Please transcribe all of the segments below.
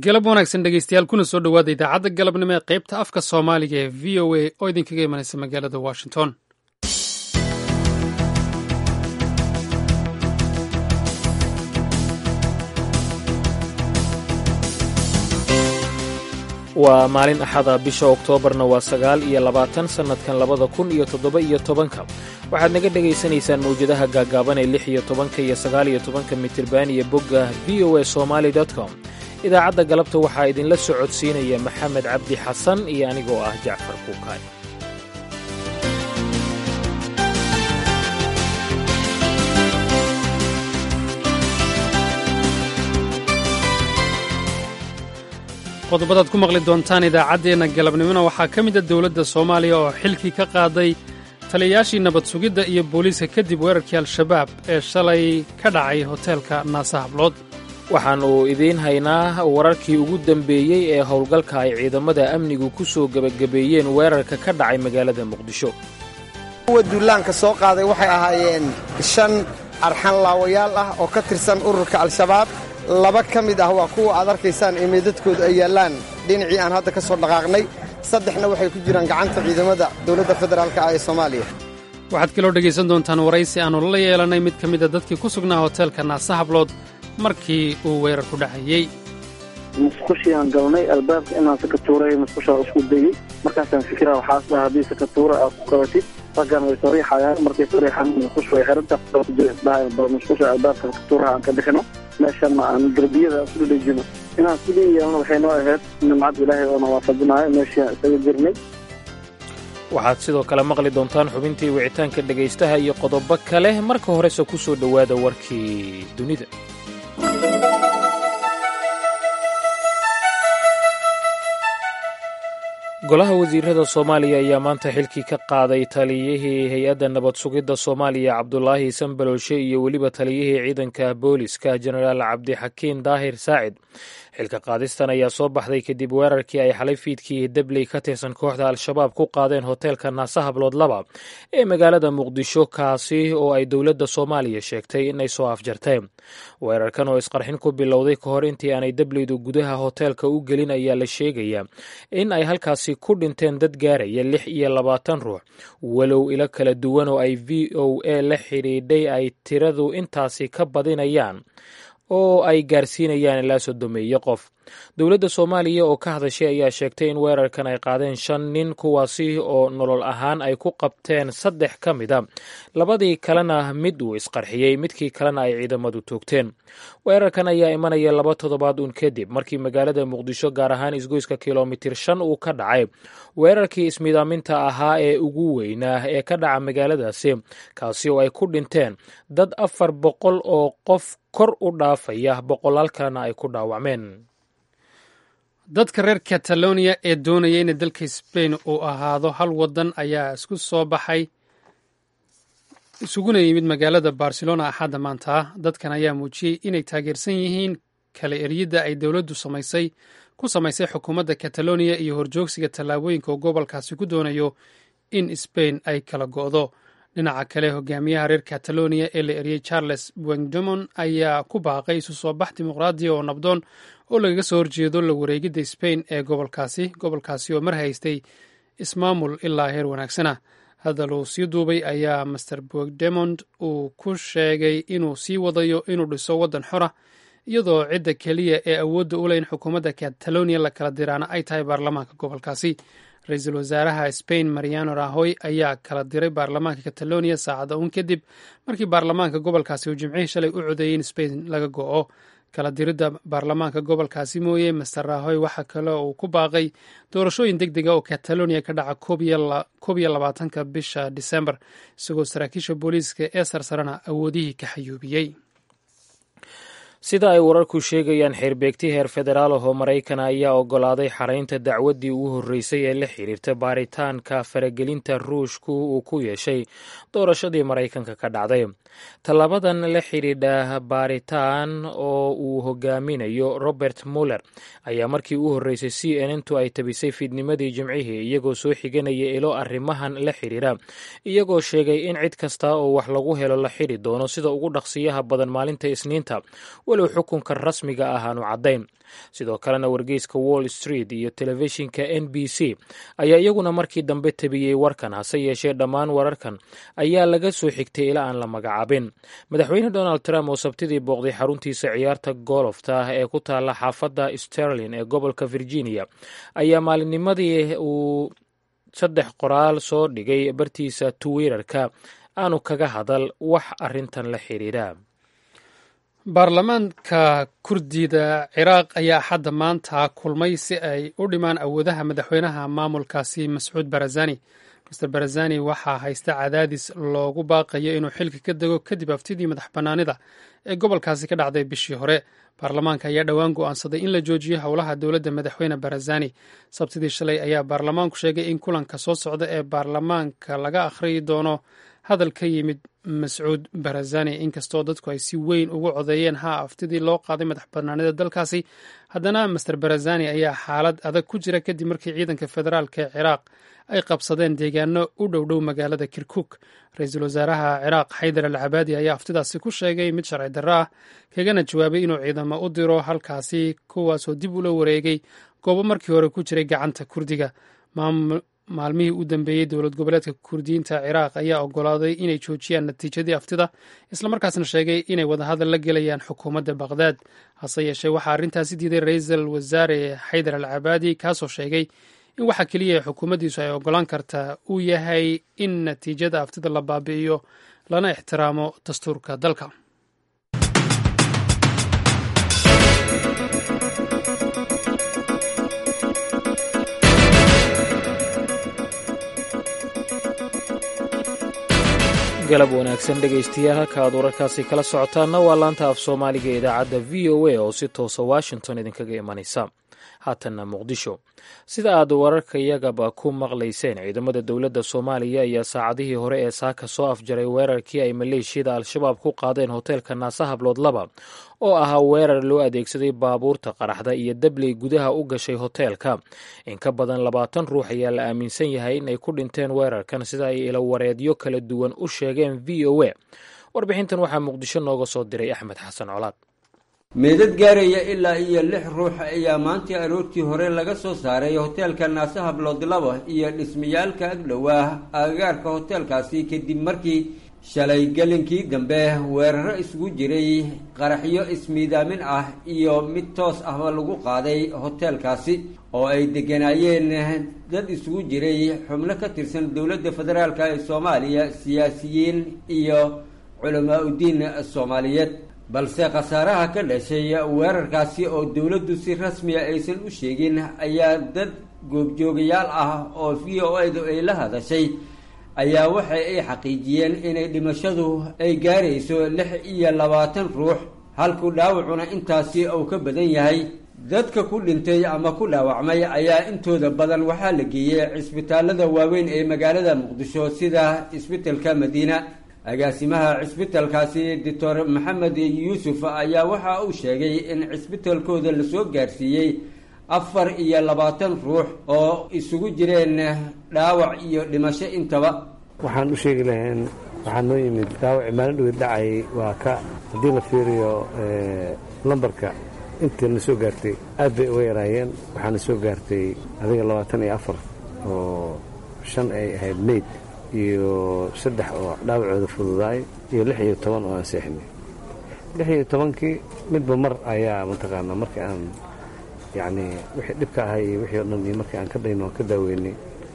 galab wanaagsan dhegeystayaal kuna soo dhowaada idaacadda galabnimo ee qaybta afka soomaaliga ee v o a oo idinkaga imanaysa magaalada washington waa maalin axada bisha oktoobarna waa sagaal iyo labaatan sannadkan labada kun iyo toddoba iyo tobanka waxaad naga dhegaysanaysaan mawjadaha gaagaaban ee lix iyo tobanka iyo sagaal iyo tobanka mitirban iyo bogga v o a somaali com idaacadda galabta waxaa idinla socodsiinaya maxamed cabdi xasan iyo anigoo ah jacfar kuukaay qodobadaad ku maqli doontaan idaacaddeenna galabnimona waxaa ka mid a dowladda soomaaliya oo xilkii ka qaaday taliyayaashii nabad sugidda iyo booliiska kadib weerarkii al-shabaab ee shalay ka dhacay hoteelka naasa hablood waxaannu idiin haynaa wararkii ugu dambeeyey ee howlgalka ay ciidamada amnigu ku soo gebagabeeyeen weerarka ka dhacay magaalada muqdisho kuwa duulaanka soo qaaday waxay ahaayeen shan arxan laawayaal ah oo ka tirsan ururka al-shabaab laba ka mid ah waa kuwa aad arkaysaan ee meedadkoodu ay yaallaan dhinacii aan hadda ka soo dhaqaaqnay saddexna waxay ku jiraan gacanta ciidamada dowladda federaalka ah ee soomaaliya waxaad kaloo dhegaysan doontaan waraysi aannu la yeelannay mid ka mida dadkii ku sugnaa hoteelka naasa hablood markii uu weerar ku dhacayey musqushiaan galnay albaabka inaan sakatuuray musqushaa isku dayey markaasaan fikira waxaas dhaha haddii sakatuura aad ku qabatid raggan way sariixayaan markay sariixaan musqushu way xiranta dhaha musqusha albaabka sakatuuraha aan ka bixino meeshana aan derbiyada aan isku dhejino inaan sidii yeelno waxay noo ahayd nimcad ilaahay oona waafajinayo meeshii isaga jirnay waxaad sidoo kale maqli doontaan xubintii wicitaanka dhegaystaha iyo qodobo kale marka horese ku soo dhowaada warkii dunida golaha wasiirada soomaaliya ayaa maanta xilkii ka qaaday taliyihii hay-adda nabad sugidda soomaaliya cabdulaahi sanbalolshe iyo weliba taliyihii ciidanka booliska jenaraal cabdixakiin daahir saacid xilka qaadistan ayaa soo baxday kadib weerarkii ay xalay fiidkii debley ka tirsan kooxda al-shabaab ku qaadeen hoteelka naasa hablood laba ee magaalada muqdisho kaasi oo ay dowladda soomaaliya sheegtay inay soo afjarteen weerarkan oo isqarxin ku bilowday ka hor intii aanay debleydu gudaha hoteelka u gelin ayaa la sheegayaa in ay halkaasi ku dhinteen dad gaaraya lix iyo labaatan ruux walow ilo kala duwan oo ay v o a la xidhiidhay ay tiradu intaasi ka badinayaan oo ay gaarsiinayaan ilaa sodomeeye qof dowladda soomaaliya oo ka hadashay ayaa sheegtay in weerarkan ay qaadeen shan nin kuwaasi oo nolol ahaan ay ku qabteen saddex ka mid a labadii kalena mid uu isqarxiyey midkii kalena ay ciidamadu toogteen weerarkan ayaa imanaya laba toddobaad uun kadib markii magaalada muqdisho gaar ahaan isgoyska kilomitir shan uu ka dhacay weerarkii ismidaaminta ahaa ee ugu weynaa ee ka dhaca magaaladaasi kaasi oo ay ku dhinteen dad afar boqol oo qof kor u dhaafaya boqolaal kalena ay ku dhaawacmeen dadka reer kataloniya ee doonaya in dalka sbain uu ahaado hal waddan ayaa isku soo baxay isuguna yimid magaalada barcelona axadda maanta dadkan ayaa muujiyey inay taageersan yihiin kala eryidda ay dowladdu samaysay ku samaysay xukuumadda kataloniya iyo horjoogsiga tallaabooyinka uu gobolkaasi ku doonayo in sbain ay kala go'do dhinaca kale hogaamiyaha reer kataloniya ee la eryey charles buengdemon ayaa ku baaqay isu soo bax dimuqraadiya oo nabdoon oo lagaga soo horjeedo la wareegidda sbain ee gobolkaasi gobolkaasi oo mar haystay ismaamul ilaa heer wanaagsana hadal uu sii duubay ayaa master buegdemond uu ku sheegay inuu sii wadayo inuu dhiso waddan xora iyadoo cidda keliya ee awoodda u leh in xukuumadda kataloniya la kala diraana ay tahay baarlamaanka gobolkaasi ra-iisul wasaaraha spain mariano rahoy ayaa kala diray baarlamaanka kataloniya saacada uun kadib markii baarlamaanka gobolkaasi uu jimcihii shalay u codeeyey in spain laga go'o kala diridda baarlamaanka gobolkaasi mooye master rahoy waxaa kale uu ku baaqay doorashooyin deg dega oo kataloniya ka dhaca koob iyo labaatanka bisha disembar isagoo saraakiisha booliiska ee sarsarana awoodihii ka xayuubiyey sida ay wararku sheegayaan xeerbeegti heer federaal ahoo maraykana ayaa oggolaaday xaraynta dacwaddii ugu horreysay ee la xiriirta baaritaanka faragelinta ruushku uu ku yeeshay doorashadii maraykanka ka dhacday tallaabadan la xidhiidha baaritaan oo uu hogaaminayo robert muller ayaa markii u horreysay c n ntu ay tabisay fiidnimadii jimcihii iyagoo soo xiganaya ilo arrimahan la xidhiira iyagoo sheegay in cid kasta oo wax lagu helo la xidhi doono sida ugu dhaqsiyaha badan maalinta isniinta walow xukunka rasmiga ah aanu caddayn sidoo kalena wargeyska wall street iyo telefishinka n b c ayaa iyaguna markii dambe tabiyey warkan hase yeeshee dhammaan wararkan ayaa laga soo xigtay ilaa aan la magacaabin madaxweyne donald trump oo sabtidii booqday xaruntiisa ciyaarta golofta ee ku taalla xaafadda sterlin ee gobolka virginia ayaa maalinnimadii uu saddex qoraal soo dhigay bartiisa twitter-ka aanu kaga hadal wax arrintan la xiriira baarlamaanka kurdida ciraaq ayaa axadda maanta kulmay si ay u dhimaan awoodaha madaxweynaha maamulkaasi mascuud barazani master barazani waxaa haysta cadaadis loogu baaqayo inuu xilka ka dego kadib haftidii madax bannaanida ee gobolkaasi ka dhacday bishii hore baarlamaanka ayaa dhowaan go'aansaday in la joojiyo howlaha dowladda madaxweyne barazani sabtidii shalay ayaa baarlamaanku sheegay in kulanka soo socda ee baarlamaanka laga akhriyi doono hadal ka yimid mascuud barazani inkastoo dadku ay si weyn ugu codeeyeen ha aftidii loo qaaday madax banaanida dalkaasi haddana master barazani ayaa xaalad adag ku jira kadib markii ciidanka federaalk ee ciraaq ay qabsadeen deegaano u dhowdhow magaalada kirkuk ra-iisul wasaaraha ciraaq xaydar al cabaadi ayaa aftidaasi ku sheegay mid sharci darro ah kagana jawaabay inuu ciidamo u diro halkaasi kuwaasoo dib ula wareegay goobo markii hore ku jiray gacanta kurdiga maalmihii u dambeeyey dowlad goboleedka kurdiyiinta ciraaq ayaa ogolaaday inay joojiyaan natiijadii aftida islamarkaasna sheegay inay wadahadal la gelayaan xukuumadda baqhdaad hase yeeshee waxaa arrintaasi diiday ra-iisul wasaare xaydar al cabaadi kaasoo sheegay in waxa keliya ee xukuumaddiisu ay ogolaan kartaa uu yahay in natiijada aftida la baabi'iyo lana ixtiraamo dastuurka dalka galab wanaagsan dhegaystayaal halka aad wararkaasi kala socotaanna waa laanta af soomaaliga ee idaacadda v o a oo si toosa washington idinkaga imanaysa haatanna muqdisho sida aad wararkayagaba ku maqlayseen ciidamada dowladda soomaaliya ayaa saacadihii hore ee saaka soo afjaray weerarkii ay maleeshiyada al-shabaab ku qaadeen hoteelka naasa hablood laba oo ahaa weerar loo adeegsaday baabuurta qaraxda iyo dabley gudaha u gashay hoteelka in ka badan labaatan ruux ayaa la aaminsan yahay inay ku dhinteen weerarkan sida ay ilawareedyo kala duwan u sheegeen v o a warbixintan waxaa muqdisho nooga soo diray axmed xasan colaad meedad gaaraya ilaa iyo lix ruux ayaa maantii aroortii hore laga soo saaray hoteelka naase hablood laba iyo dhismayaalka agdhowaa agagaarka hoteelkaasi kadib markii shalay gelinkii dambe weeraro isugu jiray qaraxyo ismiidaamin ah iyo mid toos ahba lagu qaaday hoteelkaasi oo ay degganaayeen dad isugu jiray xubno ka tirsan dowladda federaalk ee soomaaliya siyaasiyiin iyo culamaa udiin soomaaliyeed balse khasaaraha ka dhashay weerarkaasi oo dowladdu si rasmiya aysan u sheegin ayaa dad goobjoogayaal ah oo v o a du ay la hadashay ayaa waxa ay xaqiijiyeen inay dhimashadu ay gaarayso lix iyo labaatan ruux halku dhaawacuna intaasi uu ka badan yahay dadka ku dhintay ama ku dhaawacmay ayaa intooda badan waxaa la geeyey cisbitaalada waaweyn ee magaalada muqdisho sida cisbitalka madiina agaasimaha cisbitalkaasi doctor maxamed yuusuf ayaa waxa uu sheegay in cisbitalkooda lasoo gaarsiiyey afar iyo labaatan ruux oo isugu jireen dhaawac iyo dhimasho intaba waxaan u sheegi lahayn waxaa noo yimid dhaawaci maalin dhaweed dhacay waa ka haddii la fiiriyo lambarka intii na soo gaartay aad bay uga yaraayeen waxaana soo gaartay adiga labaatan iyo afar oo shan ay ahayd mayd iyo saddex oo dhaawacooda fududaay iyo lix iyo toban oo aan seexinay lix iyo tobankii midba mar ayaa mataqaanaa markii aan yacnii wixii dhibka ahay iyo wixii o dhan iyo markii aan ka dhayno aan ka daaweynay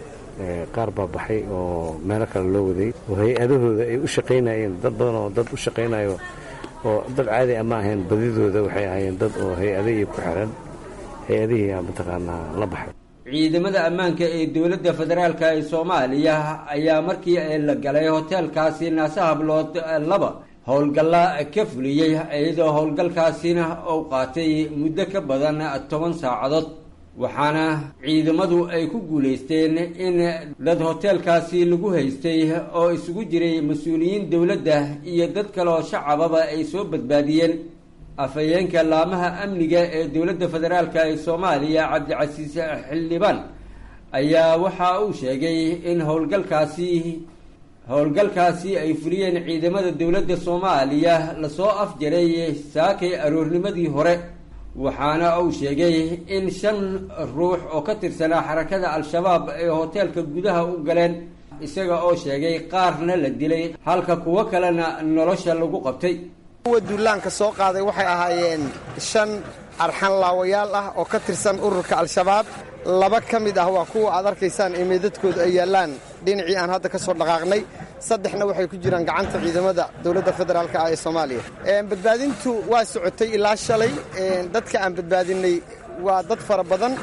qaar baa baxay oo meelo kale loo waday oo hay-adahooda ay u shaqaynayeen dad badan oo dad u shaqaynayo oo dad caadi ama ahayn badidooda waxay ahaayeen dad oo hay-adihii ku xiran hay-adihii mataqaanaa la baxay ciidamada ammaanka ee dowladda federaalk ee soomaaliya ayaa markii la galay hoteelkaasi naase hablood laba howlgalla ka fuliyey iyadoo howlgalkaasina uu qaatay muddo ka badan toban saacadood waxaana ciidamadu ay ku guulaysteen in dad hoteelkaasi lagu haystay oo isugu jiray mas-uuliyiin dowladda iyo dad kale oo shacababa ay soo badbaadiyeen afhayeenka laamaha amniga ee dowladda federaalk ee soomaaliya cabdicasiis xildhibaan ayaa waxa uu sheegay in howlgalkaasi howlgalkaasi ay fuliyeen ciidamada dowladda soomaaliya lasoo afjaray saakay aroornimadii hore waxaana uu sheegay in shan ruux oo ka tirsanaa xarakada al-shabaab ay hoteelka gudaha u galeen isaga oo sheegay qaarna la dilay halka kuwo kalena nolosha lagu qabtay kuwa duulaanka soo qaaday waxay ahaayeen shan arxan laawayaal ah oo ka tirsan ururka al-shabaab laba ka mid ah waa kuwa aad arkaysaan ee meedadkoodu ay yaallaan dhinacii aan hadda ka soo dhaqaaqnay saddexna waxay ku jiraan gacanta ciidamada dowladda federaalk ah ee soomaaliya badbaadintu waa socotay ilaa shalay dadka aan badbaadinay waa dad fara badan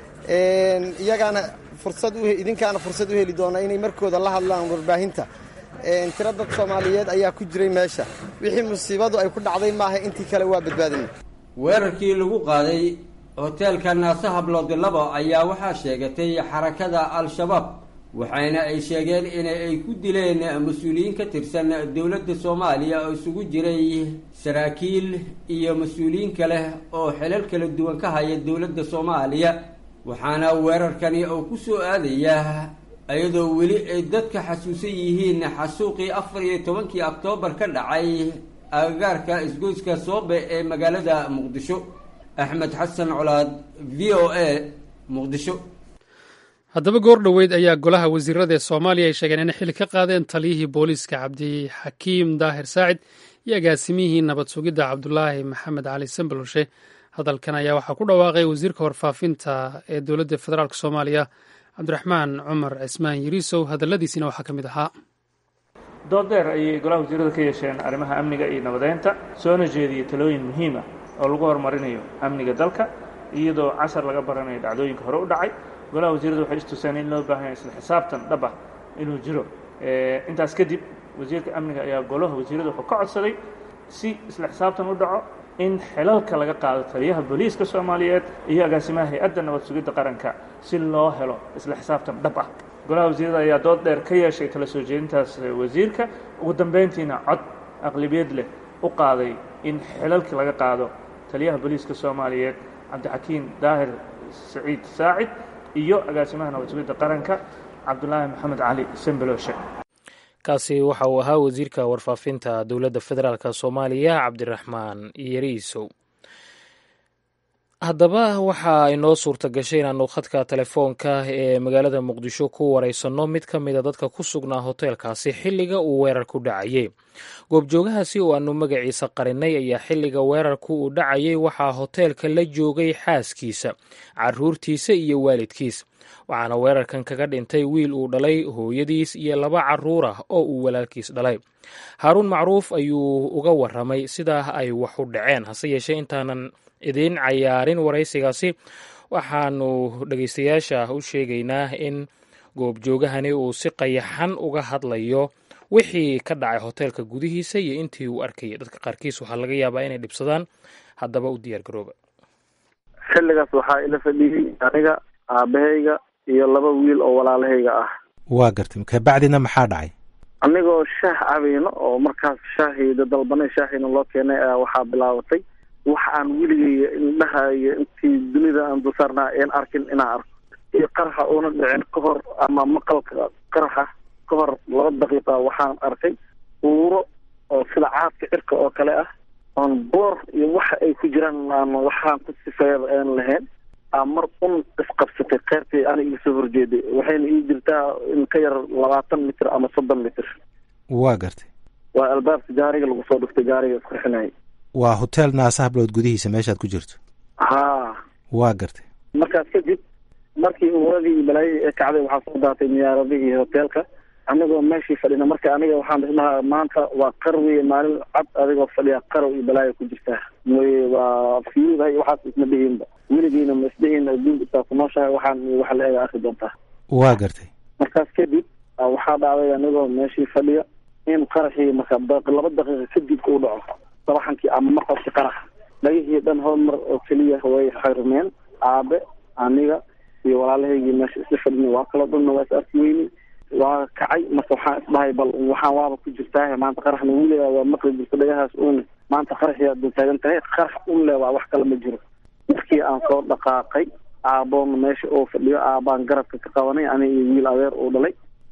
iyagaana fursad idinkaana fursad u heli doona inay markooda la hadlaan warbaahinta tiro dad soomaaliyeed ayaa ku jiray meesha wixii musiibadu ay ku dhacday maaha intii kale waa badbaadinay weerarkii lagu qaaday hoteelka naasaha bloodilabo ayaa waxaa sheegatay xarakada al-shabaab waxayna ay sheegeen in ay ku dileen mas-uuliyiin ka tirsan dowladda soomaaliya oo isugu jiray saraakiil iyo mas-uuliyiin kale oo xilal kala duwan ka haya dowladda soomaaliya waxaana weerarkani oo ku soo aadaya iyadoo weli ay dadka xasuusan yihiin xasuuqii afar iyo tobankii oktoobar ka dhacay agagaarka isgoyska soobe ee magaalada muqdisho axmed xasan colaad v o a muqdisho haddaba goor dhoweyd ayaa golaha wasiirada ee soomaaliya ay sheegeen inay xili ka qaadeen taliyihii booliiska cabdixakiim daahir saacid iyo agaasimihii nabad sugidda cabdulaahi maxamed cali sambaloshe hadalkan ayaa waxaa ku dhawaaqay wasiirka warfaafinta ee dowladda federaalk soomaaliya cabdiraxmaan cumar cismaan yiriisow hadalladiisina waxaa ka mid ahaa dood dheer ayay golaha wasiirada ka yeesheen arrimaha amniga iyo nabadeynta soona jeediyey talooyin muhiim ah oo lagu horumarinayo amniga dalka iyadoo cashar laga baranayo dhacdooyinka hore u dhacay golaha wasiirada waxay istuseen in loo baahanya isla xisaabtan dhab ah inuu jiro intaas kadib wasiirka amniga ayaa golaha wasiirada wuxuu ka codsaday si isla xisaabtan u dhaco in xilalka laga qaado taliyaha booliiska soomaaliyeed iyo agaasimaha hay-adda nabad sugidda qaranka si loo helo isla xisaabtan dhab ah golaha wasiirada ayaa dood dheer ka yeeshay kala soo jeedintaas wasiirka ugu dambeyntiina cod aqlabiyad leh u qaaday in xilalka laga qaado taliyaha booliiska soomaaliyeed cabdixakiim daahir saciid saacid iyo agaasimaha nabad sugidda qaranka cabdulaahi maxamed cali sambaloshe kaasi waxa uu ahaa wasiirka warfaafinta dowladda federaalk soomaaliya cabdiraxmaan yariisow haddaba waxa inoo suurta gashay inaanu khadka telefoonka ee magaalada muqdisho ku wareysanno mid ka mida dadka ku sugnaa hoteelkaasi xilliga uu weerarku dhacayey goobjoogahaasi oo aanu magaciisa qarinay ayaa xilliga weerarku uu dhacayay waxaa hoteelka la joogay xaaskiisa caruurtiisa iyo waalidkiis waxaana weerarkan kaga dhintay wiil uu dhalay hooyadiis iyo laba caruur ah oo uu walaalkiis dhalay haaruun macruuf ayuu uga waramay sidaa ay wax u dhaceen hase yeeshee intaanan idiin cayaarin waraysigaasi waxaanu dhegeystayaasha u sheegaynaa in goobjoogahani uu si qayaxan uga hadlayo wixii ka dhacay hoteelka gudihiisa iyo intii uu arkayay dadka qaarkiis waxaa laga yaabaa inay dhibsadaan haddaba u diyaar garooba xilligaas waxaa ila fadhiyey aniga aabahayga iyo laba wiil oo walaalahayga ah waa gartay kabacdina maxaa dhacay anigoo shaah cabayno oo markaas shaahayda dalbanay shaahayna loo keenay ayaa waxaa bilaabatay waxa aan weligay indhahayo intii dunida aan dulsaarnaa een arkin inaan arko iyo qaraxa uuna dhicin ka hor ama maqalka qaraxa ka hor laba daqiiqa waxaan arkay uuro oo sida caadka cirka oo kale ah oon boor iyo waxa ay ku jiraan aan waxaan ku sifeeyaba aan lahayn aa mar un isqabsatay keyrtii ana iga soo horjeeday waxayna ii jirtaa in ka yar labaatan mitir ama soddon mitir waa gartay waa albaabka gaariga lagu soo dhuftay gaariga isqurxinayay waa hotel naasahablood gudihiisa meeshaad ku jirto haa waa gartay markaas kadib markii uuradii iyo balaayadii ee kacday waxaa soo daatay miyaaradihii hoteelka anigoo meeshii fadhina marka aniga waxaan isdhahaa maanta waa qarwiye maalin cad adigoo fadhiya qarow iyo balaayo ku jirtaa mooye waa fiyuudahay waxaas isma dhihiinba weligiina ma isdhihiin adduunka isaa ku nooshahay waxaan waxa la eega arki doontaa waa gartay markaas kadib waxaa dhacday anigoo meeshii fadhiya in qaraxii marka laba daqiiqa kadib uu dhaco sabaxankii ama maqalkii qaraxa dhagihii dhan hal mar oo keliya way xirmeen aabe aniga iyo walaalahaygii meesha isla fadhina waa kala dhanna waa is arki weyni waa kacay marka waxaan isdhahay bal waxaan waaba ku jirtaa maanta qaraxna weligaa waa maqli jirta dhagahaas uun maanta qaraxii aad taagan tahay qarax un le waa wax kale ma jiro markii aan soo dhaqaaqay aaboon meesha oo fadhiyo aabaan garabka ka qabanay aniga iyo wiil adeer uu dhalay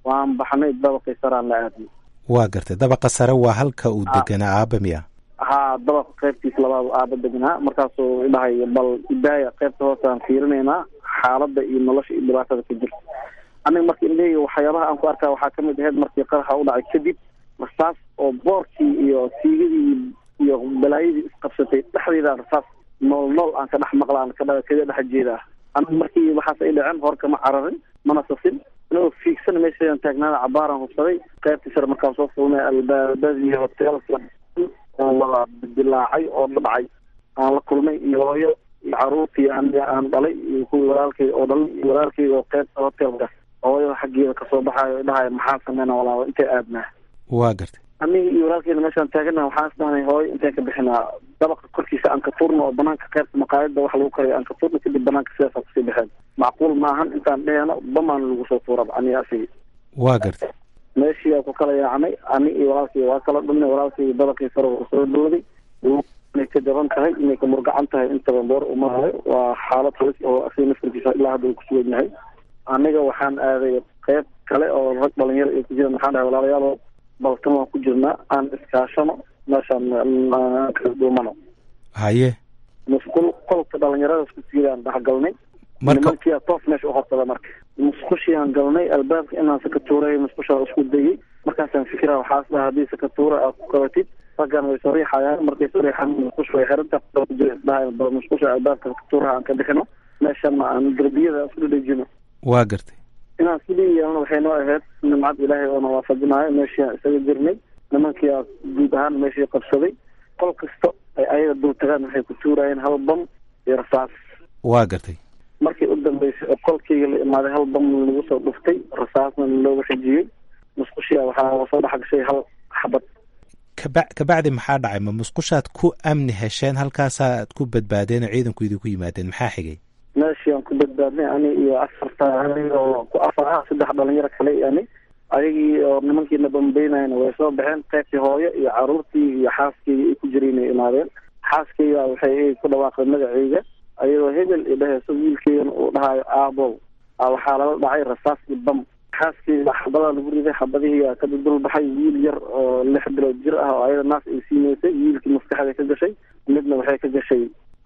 waan baxnay dabaqii saraan la aadnay waa gartay dabaqa sare waa halka uu deganaa aaba miya haa dabaqa qaybtiisa labaad aaba degnaa markaasuu idhahay bal idaaya qaybta hoosaan fiirinaynaa xaaladda iyo nolosha iyo dhibaatada ka jirta aniga marka indhaheyga waxyaabaha aan ku arkaa waxaa kamid ahayd markii qaraxa u dhacay kadib rasaas oo boorkii iyo siigadii iyo balaayadii isqabsatay dhexdeeda rasaas nool nool aan ka dhex maqlaan kaga dhex jeedaa aniga markii waxaas ay dhaceen hor kama cararin mana sasin anigoo fiigsan meeshayaan taagnaada cabaaraan hubsaday qaybtii sare markaan soo fulnay albaabadii hoteelka oo wada dilaacay oo dhacay aan la kulmay iyo hooyo iyo caruurtii aniga aan dhalay iyo kuwii walaalkay oo dhalay iyo walaalkay oo qaybta hoteelka hooyada xaggeeda kasoo baxaayo dhahay maxaa sameyna walaalo intay aadnaa waa gartay aniga iyo walaalkeena meeshaan taagana waxaan isdhahnay hooyo intaan ka bixinaa dabaqa korkiisa aan ka turno oo banaanka qaybta maqaayada wax lagu karayo aan ka turno kadib banaanka sidaasaan kusii baxeen macquul maahan intaan dheeno bamaan lagu soo tuuraba aniga asigi waa gartay meeshii aa ku kala yaacnay ani iyo walaalkay waa kala dhumnay walaalkay dabaqii sare uu soo dhooday inay ka jaban tahay inay ka murgacan tahay intaba boor umaayo waa xaalad halis oo asiga naftarkiisa ilaa hadda uu kusugan yahay aniga waxaan aaday qayb kale oo rag dhalinyaro ay ku jiraan waxaan dhahay walaalayaalo balkan waan ku jirnaa aan iskaashano meeshaan kala duumano haye musqul qolka dhalinyaradaas ku siidaan dhexgalnay marka nimankiia toos meesha uhorsada marka musqushiaan galnay albaabka inaan sakatuuray musqushaa isku dayay markaasaan fikira waxaas dhaha haddii sakatuura aad ku qabatid raggan way soo riixayaan markay soo riixaan musqusha way xiranta dhahay musqusha albaabka sakatuuraha aan ka bixino meeshana aan derbiyada isku dhadhejino waa gartay inaan sidii yeelno waxay noo ahayd nimcad ilaahay oo na waafajinaayo meeshii isaga jirnay nimankii aa guud ahaan meeshii qabsaday qol kasta ay ayaga dul tagaan waxay ku tuurayeen hal bam iyo rasaas waa gartay markii u dambeysay oo qolkayga la imaaday hal bam lagu soo dhuftay rasaasna looga xijiyey musqushia waxaa soo dhex gashay hal xabad kaba kabacdi maxaa dhacay ma musqushaad ku amni hesheen halkaasaad ku badbaadeen oo ciidanku idinku yimaadeen maxaa xigay meeshii aan ku badbaadnay ani iyo afarta aniga oo ku afar ah saddex dhalinyaro kale ani ayagii oo nimankiina bambeynayna way soo baxeen qaybtii hooyo iyo caruurtii iyo xaaskeyga ay ku jireen ay imaadeen xaaskeyga waxay ku dhawaaqday magaceyga ayadoo hebel i dhaheyso wiilkeygana uu dhahayo aabow waxaa lala dhacay rasaas iyo bam xaaskeyga xabadaa lagu riday xabadihii ka dul baxay wiil yar oo lix bilood jir ah oo ayada naas ay siineysay wiilkii maskaxda ka gashay midna waxay ka gashay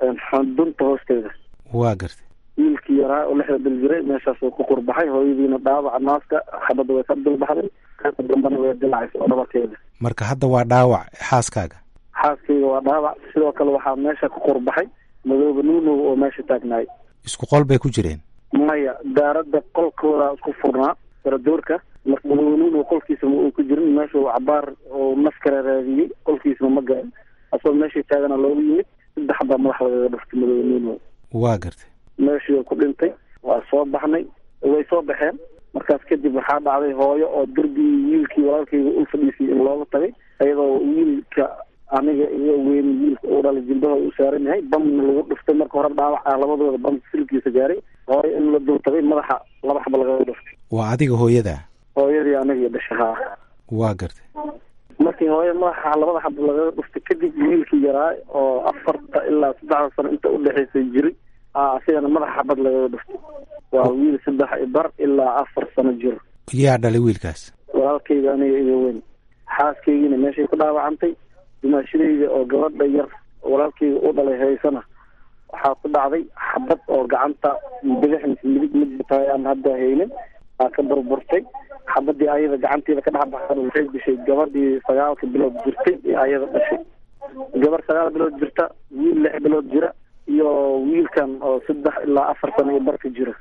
dunta hoosteeda waa gartay wiilkii yaraa oo lixda bil jiray meeshaasuu ku qurbaxay hooyadiina dhaawaca naaska xabadda way ka dulbaxday qaybta dambana way dilacaysa oo dhabarkeeda marka hadda waa dhaawac xaaskaaga xaaskayga waa dhaawac sidoo kale waxaa meesha ku qurbaxay madooba nuunow oo meesha taagnaay isku qol bay ku jireen maya daaradda qolkooda isku furnaa saradoorka marka madooba nuunow qolkiisa ma uu ku jirin meeshuu cabaar oo naf kala raadiyey qolkiisana ma garan asagoo meeshii taagana loogu yimid saddex baa madaxa lagaga dhuftay madooba nuunow waa gartay meeshii ku dhintay waa soo baxnay way soo baxeen markaas kadib waxaa dhacday hooyo oo derbigii wiilkii walaalkayga u fadhiisay in looga tagay iyadoo wiilka aniga iyo weyn wiilka uu dhalay jilbaha u saaran yahay bamna lagu dhuftay marka hore dhaawac ah labadooda bam silkiisa gaaray hooyo in la dul tagay madaxa laba xaba lagaga dhuftay waa adiga hooyadaa hooyadii aniga iyo dhasha haa waa gartay markii hooyo madaxa labada xaba lagaga dhuftay kadib wiilkii yaraa oo afarta ilaa saddexda sano inta udhexaysay jiray asigana madaxa xabad lagaga dhuftay waa wiil saddex ibar ilaa afar sano jiro yaa dhalay wiilkaas walaalkayga aniga iga weyn xaaskaygiina meeshay ku dhaawacantay dimaashadayda oo gabadha yar walaalkayga u dhalay haysana waxaa ku dhacday xabad oo gacanta bidix mise midig midtahay aan hadda haynin aa ka burburtay xabadii ayada gacanteeda ka dhex baxsan waxay dishay gabadhii sagaalka bilood jirtay ee ayada dhashay gabar sagaal bilood jirta wiil lix bilood jira iyo wiilkan oo saddex ilaa afar sano iyo barka jira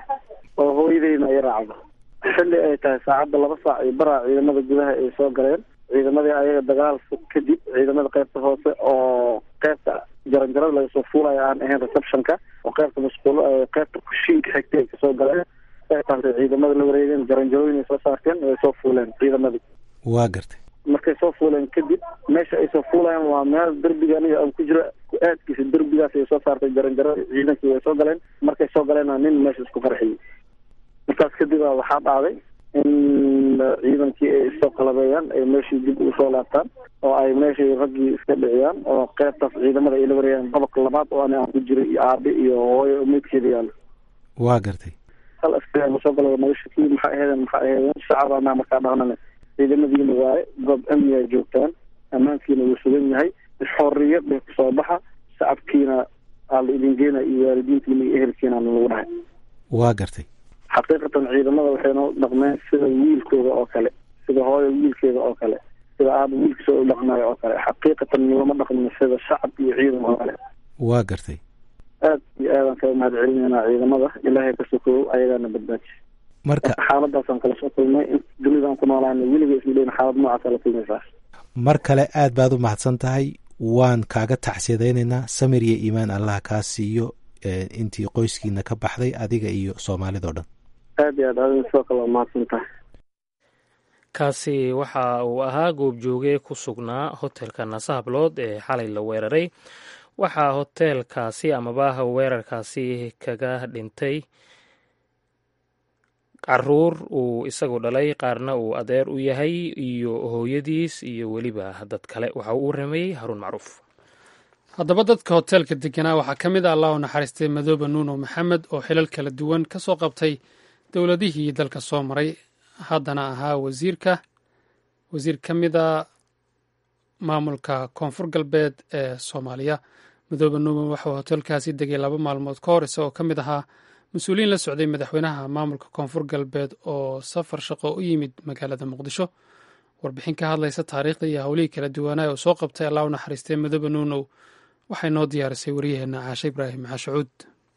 oo hooyadeyna ay raacdo xilli ay tahay saacadda laba saac iyo baraa ciidamada gudaha ay soo galeen ciidamadii ayaga dagaal fog kadib ciidamada qaybta hoose oo qaybta jaranjarada laga soo fuulaya aan ahayn receptionka oo qaybta masquulo qaybta kushiinka xigtay ay kasoo galeen qaybtaas ay ciidamada la wareegeen jaranjarooyin ay soo saarteen way soo fuuleen ciidamadii waa gartay markay soo fuuleen kadib meesha ay soo fuulayaan waa meel derbiga aniga aan ku jira ku-aadkiisa derbigaas ay soo saartay jaranjarada ciidankii way soo galeen markay soo galeenna nin meesha isku qarxiyey markaas kadib a waxaa dhacday in ciidankii ay isoo qalabeeyaan ay meeshii dib ugu soo laabtaan oo ay meeshii raggii iska dhiciyaan oo qaybtaas ciidamada ay la wareeyaan dabaq labaad oo ani aan ku jiray iyo aabe iyo hooyo meydkeeda yaalo waa gartay hal askari ma soo galo naga shakii maxaa aheedeen maxaa aheedeen shacabana markaa dhahnane ciidamadiina waaye goob amniga joogtaan ammaankiina wuu sugan yahay xorriya bay kusoo baxa shacabkiina aa la idin geena iyo waalidiintiina iyo ehelkiina lagu dhahay waa gartay xaqiiqatan ciidamada waxay noo dhaqmeen sida wiilkooda oo kale sida hooyo wiilkeeda oo kale sida aaba wiilkiisa u dhaqmayo oo kale xaqiiqatan nilama dhaqmin sida shacab iyo ciidan oo kale waa gartay aad iyo aadaan kaga mahad celinaynaa ciidamada ilaahay ka sokow ayagaana badbaadiy marka xaaladaasaan kala soo kulmay in dunidaan ku noolaana weliga ismadhayn xaalad noocaasa la kulmaysaa mar kale aad baad u mahadsan tahay waan kaaga tacsiyadaynaynaa samir iyo iimaan allah kaa siiyo intii qoyskiina ka baxday adiga iyo soomaalida o dhan aad iyo aad adin sidoo kale waa mahadsan tahay kaasi waxa uu ahaa goobjooge ku sugnaa hotelka nasahablood ee xalay la weeraray waxaa hoteelkaasi amaba weerarkaasi kaga dhintay caruur uu isagu dhalay qaarna uu adeer u yahay iyo hooyadiis iyo weliba dad kale waxa uu rameeyey haruun macruuf haddaba dadka hoteelka deganaa waxaa ka mid a allah u naxariistay madoobe nuuno maxamed oo xilal kala duwan ka soo qabtay dowladihii dalka soo maray haddana ahaa wasiirka wasiir ka mid a maamulka koonfur galbeed ee soomaaliya madoobe nuuman waxauu hoteelkaasi degay laba maalmood ka hor isagoo ka mid ahaa mas-uuliyiin la socday madaxweynaha maamulka koonfur galbeed oo safar shaqo u yimid magaalada muqdisho warbixin ka hadlaysa taariikhda iyo howlihii kala duwanaa oo soo qabtay allah u naxariistay madoobe nuunow waxay noo diyaarisay waryaheena caashe ibraahim maxashacuud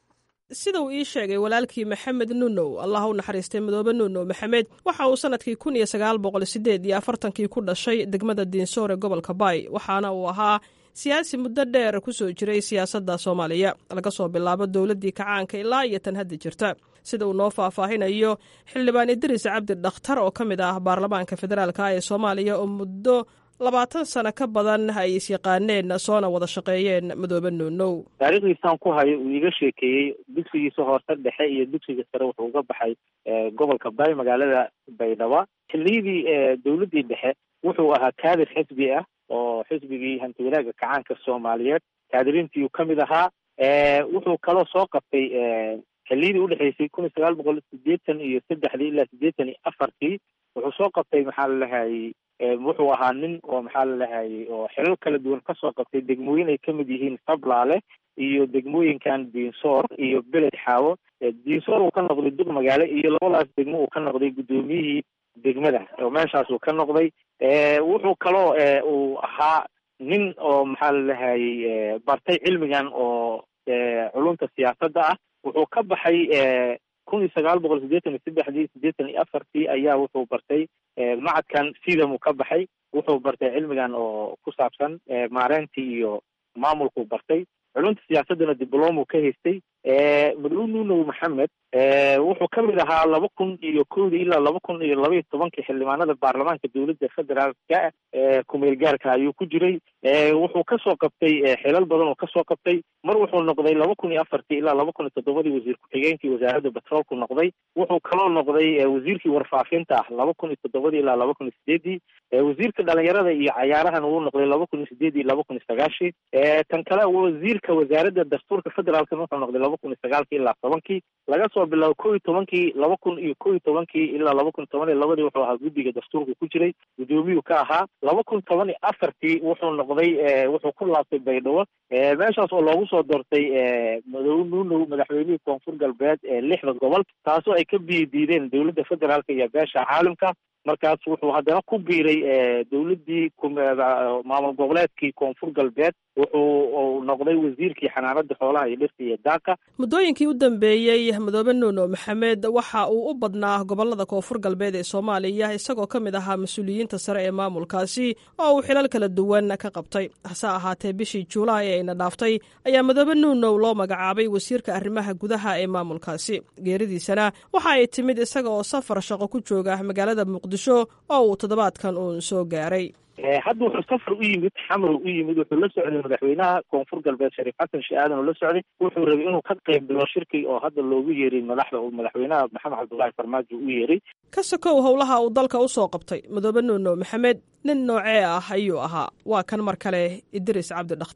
sida uu ii sheegay walaalkii maxamed nunow allah u naxariistay madoobe nunow maxamed waxa uu sanadkii kun iyo sagaal boqol sideed iyo afartankii ku dhashay degmada diinsoor ee gobolka baay waxaana uu ahaa siyaasi muddo dheer ku soo jiray siyaasadda soomaaliya laga soo bilaabo dowladdii kacaanka ilaa iyo tan hadda jirta sida uu noo faahfaahinayo xildhibaan idriis cabdi dhakhtar oo ka mid ah baarlamaanka federaalka ee soomaaliya oo muddo labaatan sano ka badan ay isyaqaaneen soona wada shaqeeyeen madoobe nuunow taariikhdiisaan ku hayo uu iiga sheekeeyey dugsigiisa hoose dhexe iyo dugsiga sare wuxuu uga baxay gobolka baay magaalada baydhaba xilliyadii dowladdii dhexe wuxuu ahaa kaadir xisbi ah oo xisbigii hantiwanaagga kacaanka soomaaliyeed kaadiriintiiu ka mid ahaa wuxuu kaloo soo qabtay xilliyadii udhexeysay kun iyo sagaal boqol sideetan iyo saddexdii ilaa siddeetan iyo afartii wuxuu soo qabtay maxaa lalahayey wuxuu ahaa nin oo maxaa lalahayey oo xilal kala duwan kasoo qabtay degmooyin ay kamid yihiin sablaale iyo degmooyinkan diinsoor iyo beled xaawo diinsoor uu ka noqday duq magaale iyo labadaas degmo uu ka noqday guddoomiyihii degmada oo meeshaas uu ka noqday wuxuu kaloo uu ahaa nin oo maxaa lalahayey bartay cilmigan oo culumta siyaasadda ah wuxuu ka baxay kun iyo sagaal boqol siddeetan iyo saddexdii siddeetan iyo afartii ayaa wuxuu bartay macadkan sidamuu ka baxay wuxuu bartay cilmigan oo ku saabsan maareyntii iyo maamulkuu bartay culumta siyaasaddana diblomuu ka haystay maduu nunow maxamed wuxuu ka mid ahaa laba kun iyo kowdii ilaa laba kun iyo laba iyo tobankii xildhibaanada baarlamaanka dowladda federaalka kumeel gaarka ayuu ku jiray wuxuu kasoo qabtay xilal badan oo kasoo qabtay mar wuxuu noqday laba kun iyo afartii ilaa laba kun iyo toddobadii wasiir ku-xigeenkii wasaaradda batroolku noqday wuxuu kaloo noqday wasiirkii warfaafinta ah laba kun iyo toddobadii ilaa laba kun iyo sideedii wasiirka dhalinyarada iyo cayaarahan wuu noqday laba kun iyo sideedii laba kun iyo sagaashii tan kale wasiirka wasaaradda dastuurka federaalkana wuxuu noqday laba kun iyo sagaalkii ilaa tobankii laga soo bilaabo kow iyo tobankii laba kun iyo kow iyo tobankii ilaa laba kun toban iyo labadii wuxuu ahaa guddiga dastuurka ku jiray guddoomiyuu ka ahaa laba kun toban iyo afartii wuxuu noqday wuxuu ku laabtay baydhabo meeshaas oo loogu soo doortay madow nuunow madaxweynihii koonfur galbeed ee lixda gobol taasoo ay ka biyi diideen dowladda federaalka iyo beesha caalamka markaas wuxuu haddana ku biiray dowladdii maamul goboleedkii koonfur galbeed wuxuu noqday wasiirkii xanaanada xoolaha iyo dhirta iyo daaqa muddooyinkii u dambeeyey madoobe nuuno maxamed waxa uu u badnaa gobolada koonfur galbeed ee soomaaliya isagoo ka mid ahaa mas-uuliyiinta sare ee maamulkaasi oo uu xilal kala duwan ka qabtay hase ahaatee bishii juulaay ee ayna dhaaftay ayaa madoobe nuunow loo magacaabay wasiirka arrimaha gudaha ee maamulkaasi geeridiisana waxa ay timid isaga oo safar shaqo ku jooga magaalada muqdisho oo uu toddobaadkan uun soo gaaray hadda wuxuu safar u yimid xamar u yimid wuxuu la socday madaxweynaha koonfur galbeed shariif xasan shee aadan oo la socday wuxuu rabay inuu ka qayb galo shirki oo hadda loogu yeeray madaxda uu madaxweynaha maxamed cabdullaahi farmaajo u yeeray ka sokow howlaha uu dalka u soo qabtay madoobe nuuno maxamed nin noocee ah ayuu ahaa waa kan mar kale idris cabdi dhakhtar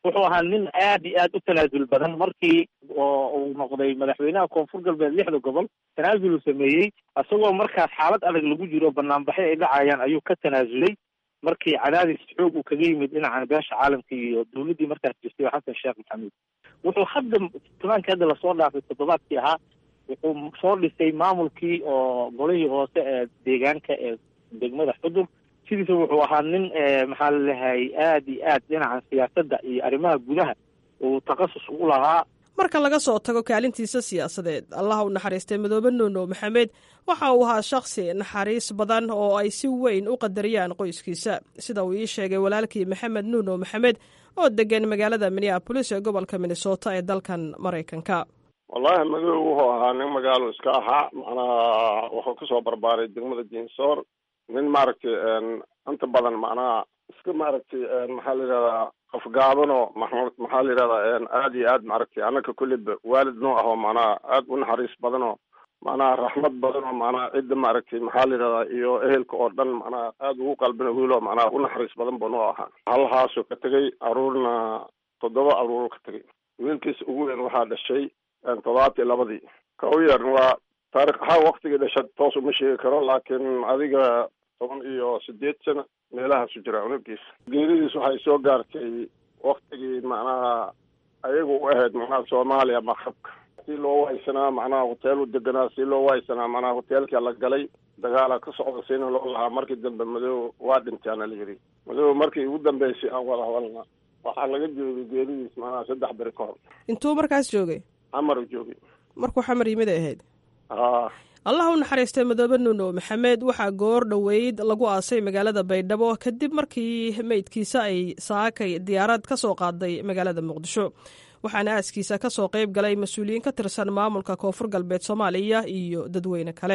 wuxuu ahaa nin aad iyo aad u tanaasul badan markii oo uu noqday madaxweynaha koonfur galbeed lixda gobol tanaasul uu sameeyey isagoo markaas xaalad adag lagu jiro banaanbaxyo ay dhacayaan ayuu ka tanaasulay markii cadaadis xoog uu kaga yimid dhinacan beesha caalamka iyo dowladdii markaas jirtay oo xasan sheekh maxamuud wuxuu hadda tobaankii hadda lasoo dhaafay toddobaadkii ahaa wuxuu soo dhisay maamulkii oo golihii hoose ee deegaanka ee degmada xudur sidiisa wuxuu ahaa nin maxaa lalehay aad iyo aad dhinaca siyaasadda iyo arrimaha gudaha uu takhasus ugu lahaa marka laga soo tago kaalintiisa siyaasadeed allaha u naxariistay madoobe nuuno maxamed waxa uu ahaa shakhsi naxariis badan oo ay si weyn u qadariyaan qoyskiisa sida uu ii sheegay walaalkii maxamed nuuno maxamed oo degan magaalada minneabolis ee gobolka minnesota ee dalkan maraykanka wallaahi madow wuxuu ahaa nin magaalo iska ahaa macnaha wuxuu kasoo barbaaray degmada jinsoor nin maaragtay inta badan macnaha iska maaragtay maxaa la yidhahdaa afgaabano maxaa la yidhahdaa aad iyo aad maaragtay annaka kulliba waalid noo ahoo macnaha aad u naxariis badanoo macnaha raxmad badanoo macnaha cidda maaragtay maxaa la yidhahdaa iyo ehelka oo dhan macnaha aad ugu qalbina wiilo macnaha u naxariis badan buu noo ahaa halhaasuu ka tegay aruurna toddoba aruuru ka tegay wiilkiisa ugu weyn waxaa dhashay toddobaati labadii ka u yar waa taarikh ahaan waktigii dhasha toos uma sheegi karo laakiin adiga toban iyo sideed sano meelahaasu jira unugiisa geeridiis waxay soo gaartay waktigii macnaha ayagu u ahayd macnaha soomaaliya maqrabka si loo waysanaa macnaha hoteel u deganaa si loo waysanaa macnaha hoteelkaa la galay dagaala ka socda sina loo lahaa markii dambe madow waa dhintaana la yidhi madow markii ugu dambeysay aan wada hadalna waxaa laga joogay geeridiis macnaha saddex beri ka hor intuu markaas joogay xamar u joogay markuu xamar yimid ay ahayd haa allah u naxariistay madoobe nuuno maxamed waxaa goor dhoweyd lagu aasay magaalada baydhabo kadib markii meydkiisa ay saakay diyaarad ka soo qaaday magaalada muqdisho waxaana aaskiisa ka soo qayb galay mas-uuliyiin ka tirsan maamulka koonfur galbeed soomaaliya iyo dadweyne kale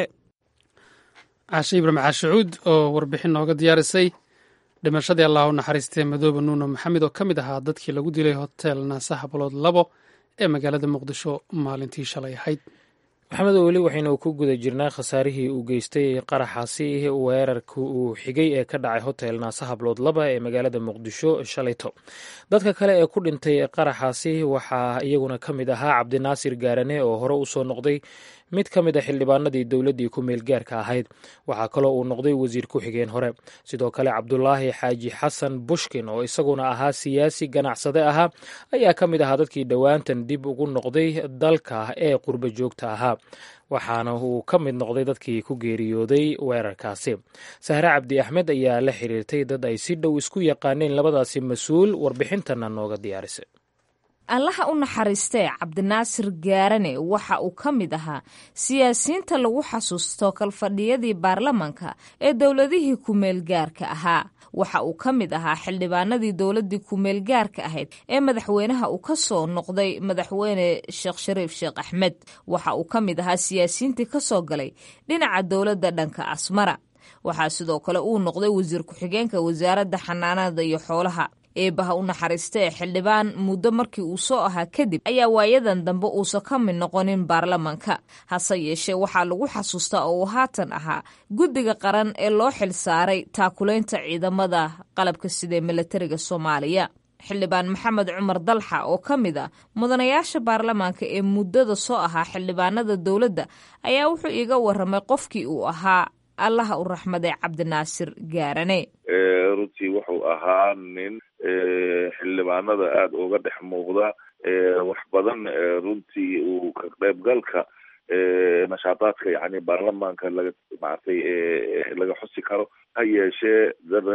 caashe ibraahim caashacuud oo warbixin nooga diyaarisay dhimashadii allah u naxariistay madoobe nuuno maxamed oo ka mid ahaa dadkii lagu dilay hotel naasaha balood labo ee magaalada muqdisho maalintii shalay ahayd maxamed weli waxaynu ku guda jirnaa khasaarihii uu geystay qaraxaasi weerarka uu xigay ee ka dhacay hotel naasahablood laba ee magaalada muqdisho shalayto dadka kale ee ku dhintay qaraxaasi waxaa iyaguna ka mid ahaa cabdinaasir gaarane oo hore usoo noqday mid ka mid a xildhibaanadii dowladdii ku meelgaarka ahayd waxaa kaloo uu noqday wasiir ku-xigeen hore sidoo kale cabdulaahi xaaji xasan bushkin oo isaguna ahaa siyaasi ganacsade ahaa ayaa ka mid ahaa dadkii dhowaantan dib ugu noqday dalka ee qurbo joogta ahaa waxaana uu ka mid noqday dadkii ku geeriyooday weerarkaasi sahre cabdi axmed ayaa la xiriirtay dad ay si dhow isku yaqaaneen labadaasi mas-uul warbixintana nooga diyaarisay allaha u naxariistee cabdinaasir gaarane waxa uu ka mid ahaa siyaasiyiinta lagu xasuusto kalfadhiyadii baarlamanka ee dowladihii ku-meelgaarka ahaa waxa uu ka mid ahaa xildhibaanadii dowladdii ku-meelgaarka ahayd ee madaxweynaha uu ka soo noqday madaxweyne sheekh shariif sheekh axmed waxa uu ka mid ahaa siyaasiyiintii ka soo galay dhinaca dowladda dhanka asmara waxaa sidoo kale uu noqday wasiir ku-xigeenka wasaaradda xanaanada iyo xoolaha eebaha u naxariista ee xildhibaan muddo markii uu soo ahaa kadib ayaa waayadan dambe uusan ka mid noqonin baarlamanka hase yeeshee waxaa lagu xasuustaa oo uu haatan ahaa guddiga qaran ee loo xil saaray taakulaynta ciidamada qalabka sida ee milatariga soomaaliya xildhibaan maxamed cumar dalxa oo ka mid ah mudanayaasha baarlamaanka ee muddada soo ahaa xildhibaanada dowladda ayaa wuxuu iiga waramay qofkii uu ahaa allaha u raxmaday cabdinaasir gaarane runtii wuxuu ahaa nin xildhibaanada aada uga dhex muuqda wax badan runtii uu ka qaybgalka nashaadaadka yani baarlamaanka laga maaragtay laga xusi karo ha yeeshee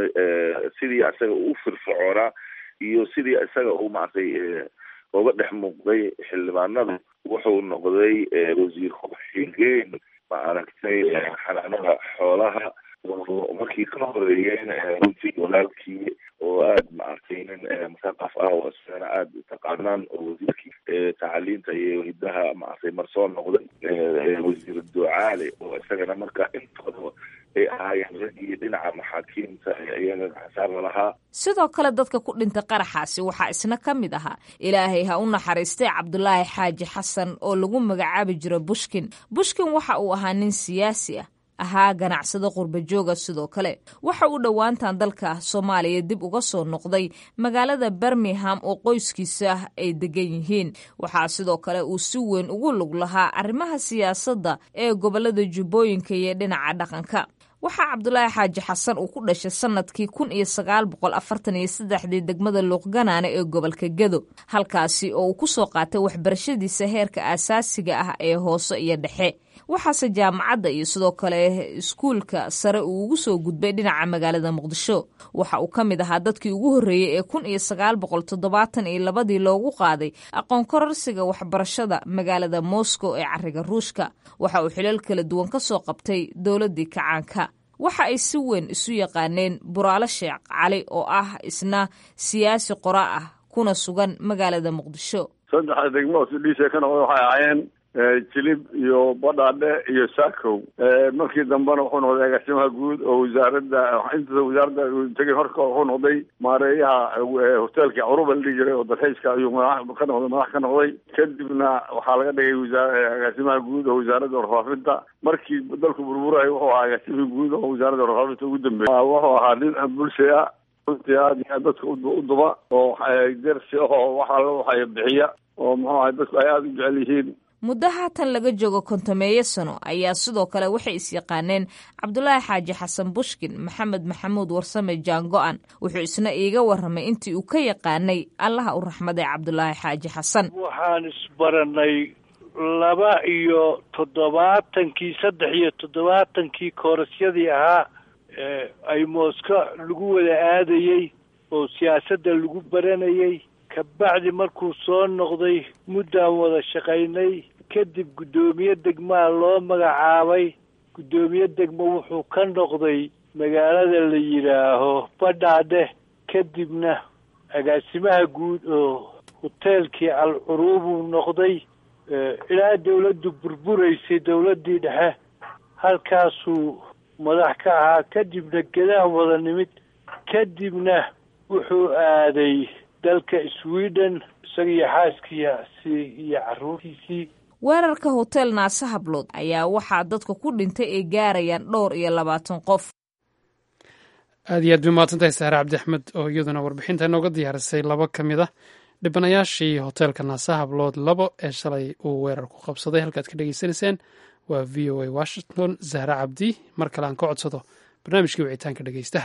sidii isaga uu firfircoonaa iyo sidii isaga uu maaragtay uga dhex muuqday xildhibaanada wuxuu noqday wasiir ku-xigeen maaragtay xanaanada xoolaha markii ka horeeyeen runtii walaalkii oo aada maaragtay nin musaqaf ah oo isagana aada taqaanaan oo wasiirkii tacaliinta iyo hidaha maaragtay mar soo noqday wasiir ducaale oo isagana marka intooda ay ahaayeen raggii dhinaca maxaakiimta iyaga xasaara lahaa sidoo kale dadka ku dhintay qaraxaasi waxaa isna ka mid ahaa ilaahay ha u naxariistay cabdulaahi xaaji xasan oo lagu magacaabi jiro bushkin bushkin waxa uu ahaa nin siyaasi ah ahaa ganacsado qurbajooga sidoo kale waxa uu dhowaantan dalka soomaaliya dib uga soo noqday magaalada birmingham oo qoyskiisa ay degan yihiin waxaa sidoo kale uu si weyn ugu lug lahaa arrimaha siyaasadda ee gobolada jubbooyinka iyo dhinaca dhaqanka waxaa cabdulaahi xaaji xasan uu ku dhashay sanadkii kun iyo sagaal boqol afartan iyo saddexdii degmada luuqganaane ee gobolka gedo halkaasi oo uu ku soo qaatay waxbarashadiisa heerka aasaasiga ah ee hoose iyo dhexe waxaase jaamacadda iyo sidoo kale iskuulka sare uu ugu soo gudbay dhinaca magaalada muqdisho waxa uu ka mid ahaa dadkii ugu horreeyey ee kun iyo sagaal boqol toddobaatan iyo labadii loogu qaaday aqoon kororsiga waxbarashada magaalada moscow ee cariga ruushka waxa uu xilal kala duwan ka soo qabtay dowladdii kacaanka waxa ay si weyn isu yaqaaneen buraale sheekh cali oo ah isna siyaasi qora ah kuna sugan magaalada muqdisho saddexda degmo sudhiisa ka noqda waxay ahaayeen jilib iyo badhaadhe iyo sakow markii dambena wuxuu noqday agaasimaha guud oo wasaaradda inta wasaaradda tegay horka wuxuu noqday maareeyaha hoteelka curuba la dhihi jiray oo dalxiiska ayuu madax ka noqday madax ka noqday kadibna waxaa laga dhigay wasaa agaasimaha guud oo wasaaradda warfaafinta markii dalku burburay wuxuu ahaa agaasimihii guud oo wasaaradda warfaafinta ugu dambeeyay wuxuu ahaa nin bulshay ah runtii aad iyo aad dadka u duba oo dersi ahoo wax alla waxay bixiya oo muxuu ahay dadku ay aada u jecel yihiin muddo haatan laga joogo kontomeeyo sano ayaa sidoo kale waxay is-yaqaaneen cabdulaahi xaaji xasan bushkin maxamed maxamuud warsame jaango-an wuxuu isna iiga warramay intii uu ka yaqaanay allaha u raxmaday cabdulaahi xaaji xasan waxaan isbaranay laba iyo toddobaatankii saddex iyo toddobaatankii koorasyadii ahaa ay mooska lagu wada aadayey oo siyaasadda lagu baranayey kabacdi markuu soo noqday muddaan wada shaqaynay kadib guddoomiye degmaa loo magacaabay guddoomiye degmo wuxuu ka noqday magaalada la yidhaaho badhaadhe kadibna agaasimaha guud oo hoteelkii alcuruubuu noqday ilaa dawladdu burburaysay dawladdii dhexe halkaasuu madax ka ahaa kadibna gedaan wada nimid kadibna wuxuu aaday dalka sweden isagiyo xaaskiisi iyo caruurtiisii weerarka hotel naase hablood ayaa waxaa dadka ku dhintay ay gaarayaan dhowr iyo labaatan qof aad iyo aad bay umahadsantahay saare cabdi axmed oo iyaduna warbixinta inooga diyaarisay laba ka mid ah dhibanayaashii hoteelka naase hablood labo ee shalay uu weerar ku qabsaday halkaad ka dhegeysanayseen waa v o a washington zahre cabdi mar kale aan ka codsado barnaamijkii wicitaanka dhegeystaha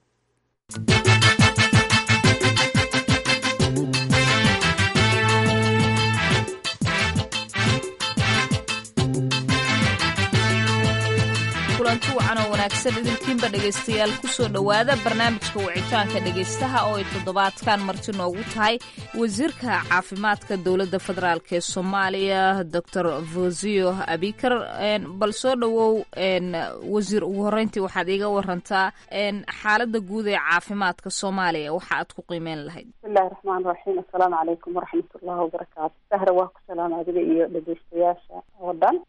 kulanti wacan oo wanaagsan idinkiinba dhegaystayaal kusoo dhowaada barnaamijka wicitaanka dhegaystaha oo ay toddobaadkan marti noogu tahay wasiirka caafimaadka dowladda federaalk ee soomaaliya doctor vosio abikar bal soo dhowow wasiir ugu horreyntii waxaad iiga warantaa xaaladda guud ee caafimaadka soomaaliya waxa aad ku qiimeyn lahayd bismillahi raxmaan raxiim assalaamu calaykum waraxmatullahi wabarakaatu sahra waa ku salaama adiga iyo dhegaystayaasha oo dhan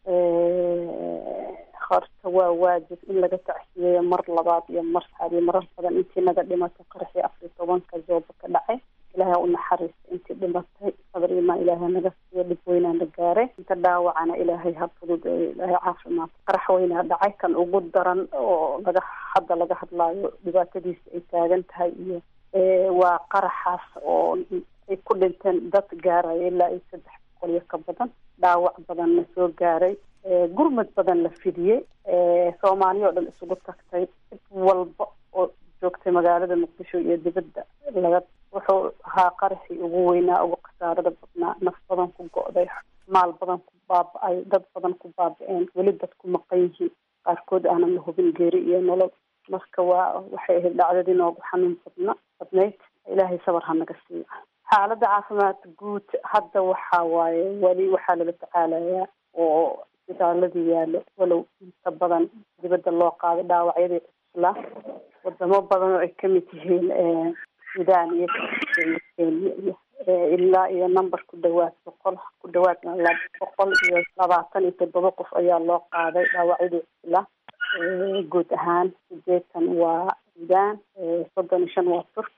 horta waa waajib in laga tacsiyeeyo mar labaad iyo mar saxaad iyo marar badan intii naga dhimatay qaraxii afar iyo tobanka jooba ka dhacay ilaahay u naxariista intii dhimatay sadar imaa ilaahay naga siiyo dhib weynaa na gaaray inta dhaawacana ilaahay ha fudud ilaahay caafimaad qarax weynaa dhacay kan ugu daran oo laga hadda laga hadlaayo dhibaatadiisa ay taagan tahay iyo waa qaraxaas oo ay ku dhinteen dad gaaraya ilaa iyo saddex boqol iyo ka badan dhaawac badanna soo gaaray gurmad badan la fidiyey soomaaliya oo dhan isugu tagtay cid walba oo joogtay magaalada muqdisho iyo dibadda laga wuxuu ahaa qaraxii ugu weynaa ugu khasaarada badnaa naf badan ku go'day maal badan ku baaba-ay dad badan ku baaba-een weli dad ku maqan yihiin qaarkood aanan la hubin geeri iyo nolol marka waa waxay ahayd dhacdadii noogu xanuun badna badnayd ilaahay sabar ha naga siiyo xaaladda caafimaad guud hadda waxaa waaye weli waxaa lala tacaalayaa oo isbitaaladii yaalo walow inta badan dibadda loo qaaday dhaawacyadii cuslaa wadamo badan oo ay kamid yihiin sudan iyo iyo kenya iyo ilaa iyo number ku dhawaad boqol ku dhawaad boqol iyo labaatan iyo toddoba qof ayaa loo qaaday dhaawacyadii cuslaa guud ahaan sideetan waa sudan soddon iyo shan waa turki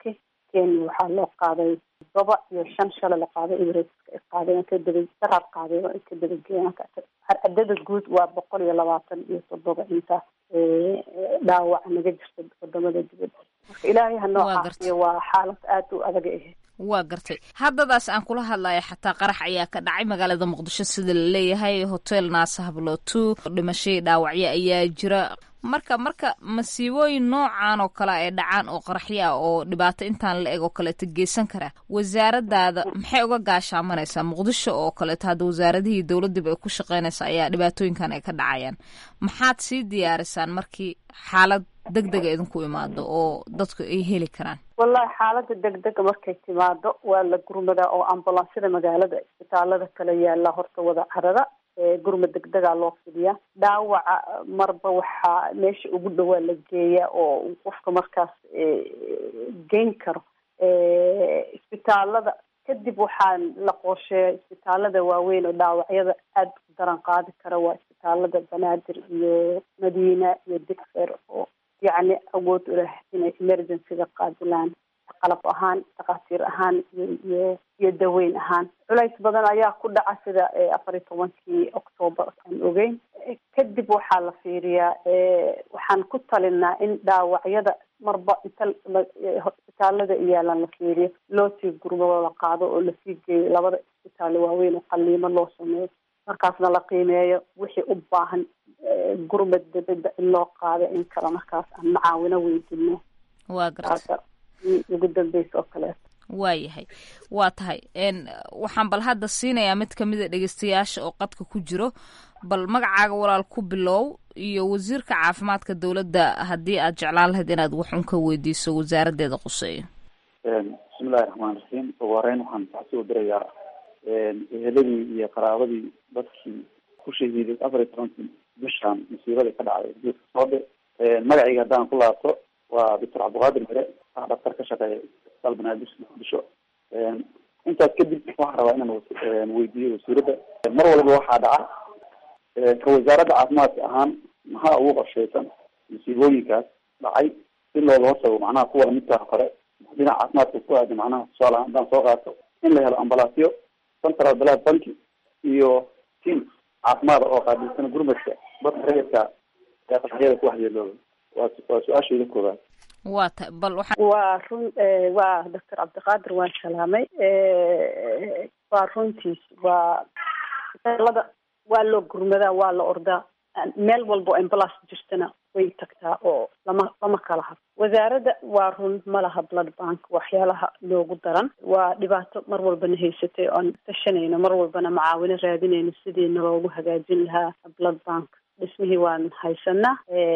kenya waxaa loo qaaday todoba iyo shan shalay la qaaday emirateska ay qaadeen ka daba daraad qaadeen oo ay ka dabageen cadada guud waa boqol iyo labaatan iyo toddoba inta dhaawaca naga jirta wadamada dibadda marka ilaahay ha noo caafiyo waa xaalad aada u adag ahayd waa gartay haddadaas aan kula hadlaya xataa qarax ayaa ka dhacay magaalada muqdisho sida la leeyahay hotel naasa hablotu dhimashadii dhaawacyo ayaa jira marka marka masiibooyin noocan oo kale ay dhacaan oo qaraxyo ah oo dhibaato intaan la eg oo kaleeto geysan kara wasaaradaada maxay uga gaashaamanaysaa muqdisho oo kaleeto hadda wasaaradihii dowladdiiba ay ku shaqeynaysa ayaa dhibaatooyinkan ay ka dhacayaan maxaad sii diyaarisaan markii xaalad deg dega idinku imaado oo dadku ay heli karaan wallahi xaalada degdega markay timaado waa la gurmadaa oo ambulansyada magaalada isbitaalada kale yaala horta wada carada gurma degdegaa loo fidiyaa dhaawaca marba waxaa meesha ugu dhawaa la geeyaa oo qofka markaas geyn karo isbitaalada kadib waxaa la qorsheeya isbitaalada waaweyn oo dhaawacyada aada u daran qaadi kara waa isbitaalada banaadir iyo madiina iyo digfer oo yacni awood u leh inay emergencyga qaadilaan qalab ahaan dhakhaatiir ahaan iyo iyo iyo daweyn ahaan culays badan ayaa ku dhaca sida afar iyo tobankii octoobar aan ogeyn kadib waxaa la fiiriyaa waxaan ku talinaa in dhaawacyada marba inta isbitaalada iyaalan la fiiriyo loo sii gurmado la qaado oo lasii geeyo labada isbitaal waaweyn oo qaliimo loo sameeyo markaasna la qiimeeyo wixii u baahan gurmad dibadda in loo qaado in kale markaas aan macaawino weydino waa garta ugu dambeysa oo kaleeto waayahay waa tahay waxaan bal hadda siinayaa mid kamida dhegeystayaasha oo qadka ku jiro bal magacaaga walaal ku bilow iyo wasiirka caafimaadka dowladda haddii aad jeclaan lahayd inaad wax un ka weydiiso wasaaraddeeda quseeyo bismillahi raxmaan raxiim ugu horeyn waxaan taxsi u dirayaa eheladii iyo qaraabadii dadkii ku shahiiday afar iyo tobankii bishaan masiibadii ka dhacday geedka soode magacayga haddaan ku laabto waa doctor cabdiqaadir mere ah dhaktar ka shaqeeya isbitaal banaadir muqdisho intaas kadib waxaan rabaa inaan weydiiyo wasiiradda mar walba waxaa dhaca ka wasaaradda caafimaadka ahaan maxaa ugu qorshaysan masiibooyinkaas dhacay si looga hortago macnaha kuwa lamidkaa kore dhinaca caafimaadka ku aada macnaha tusaale ahaan haddaan soo qaato in la helo ambalaasyo central blood bank iyo team caafimaada oo qaabilsan gurmadka dadka rayidka ee qaraxyada ku waxyeelooba waa waa su-aashayda koobaad waa ta bal waxaa waa run waa doctor cabdiqaadir waan salaamay waa runtiis waa isbitaalada waa loo gurmadaa waa la ordaa meel walba oo ambulance jirtana way tagtaa oo lama lama kala hab wasaaradda waa run ma laha blood bank waxyaalaha loogu daran waa dhibaato mar walbana haysatay oon tashanayno mar walbana macaawino raadinayno sidiina loogu hagaajin lahaa blood bank dhismihii waan haysanaa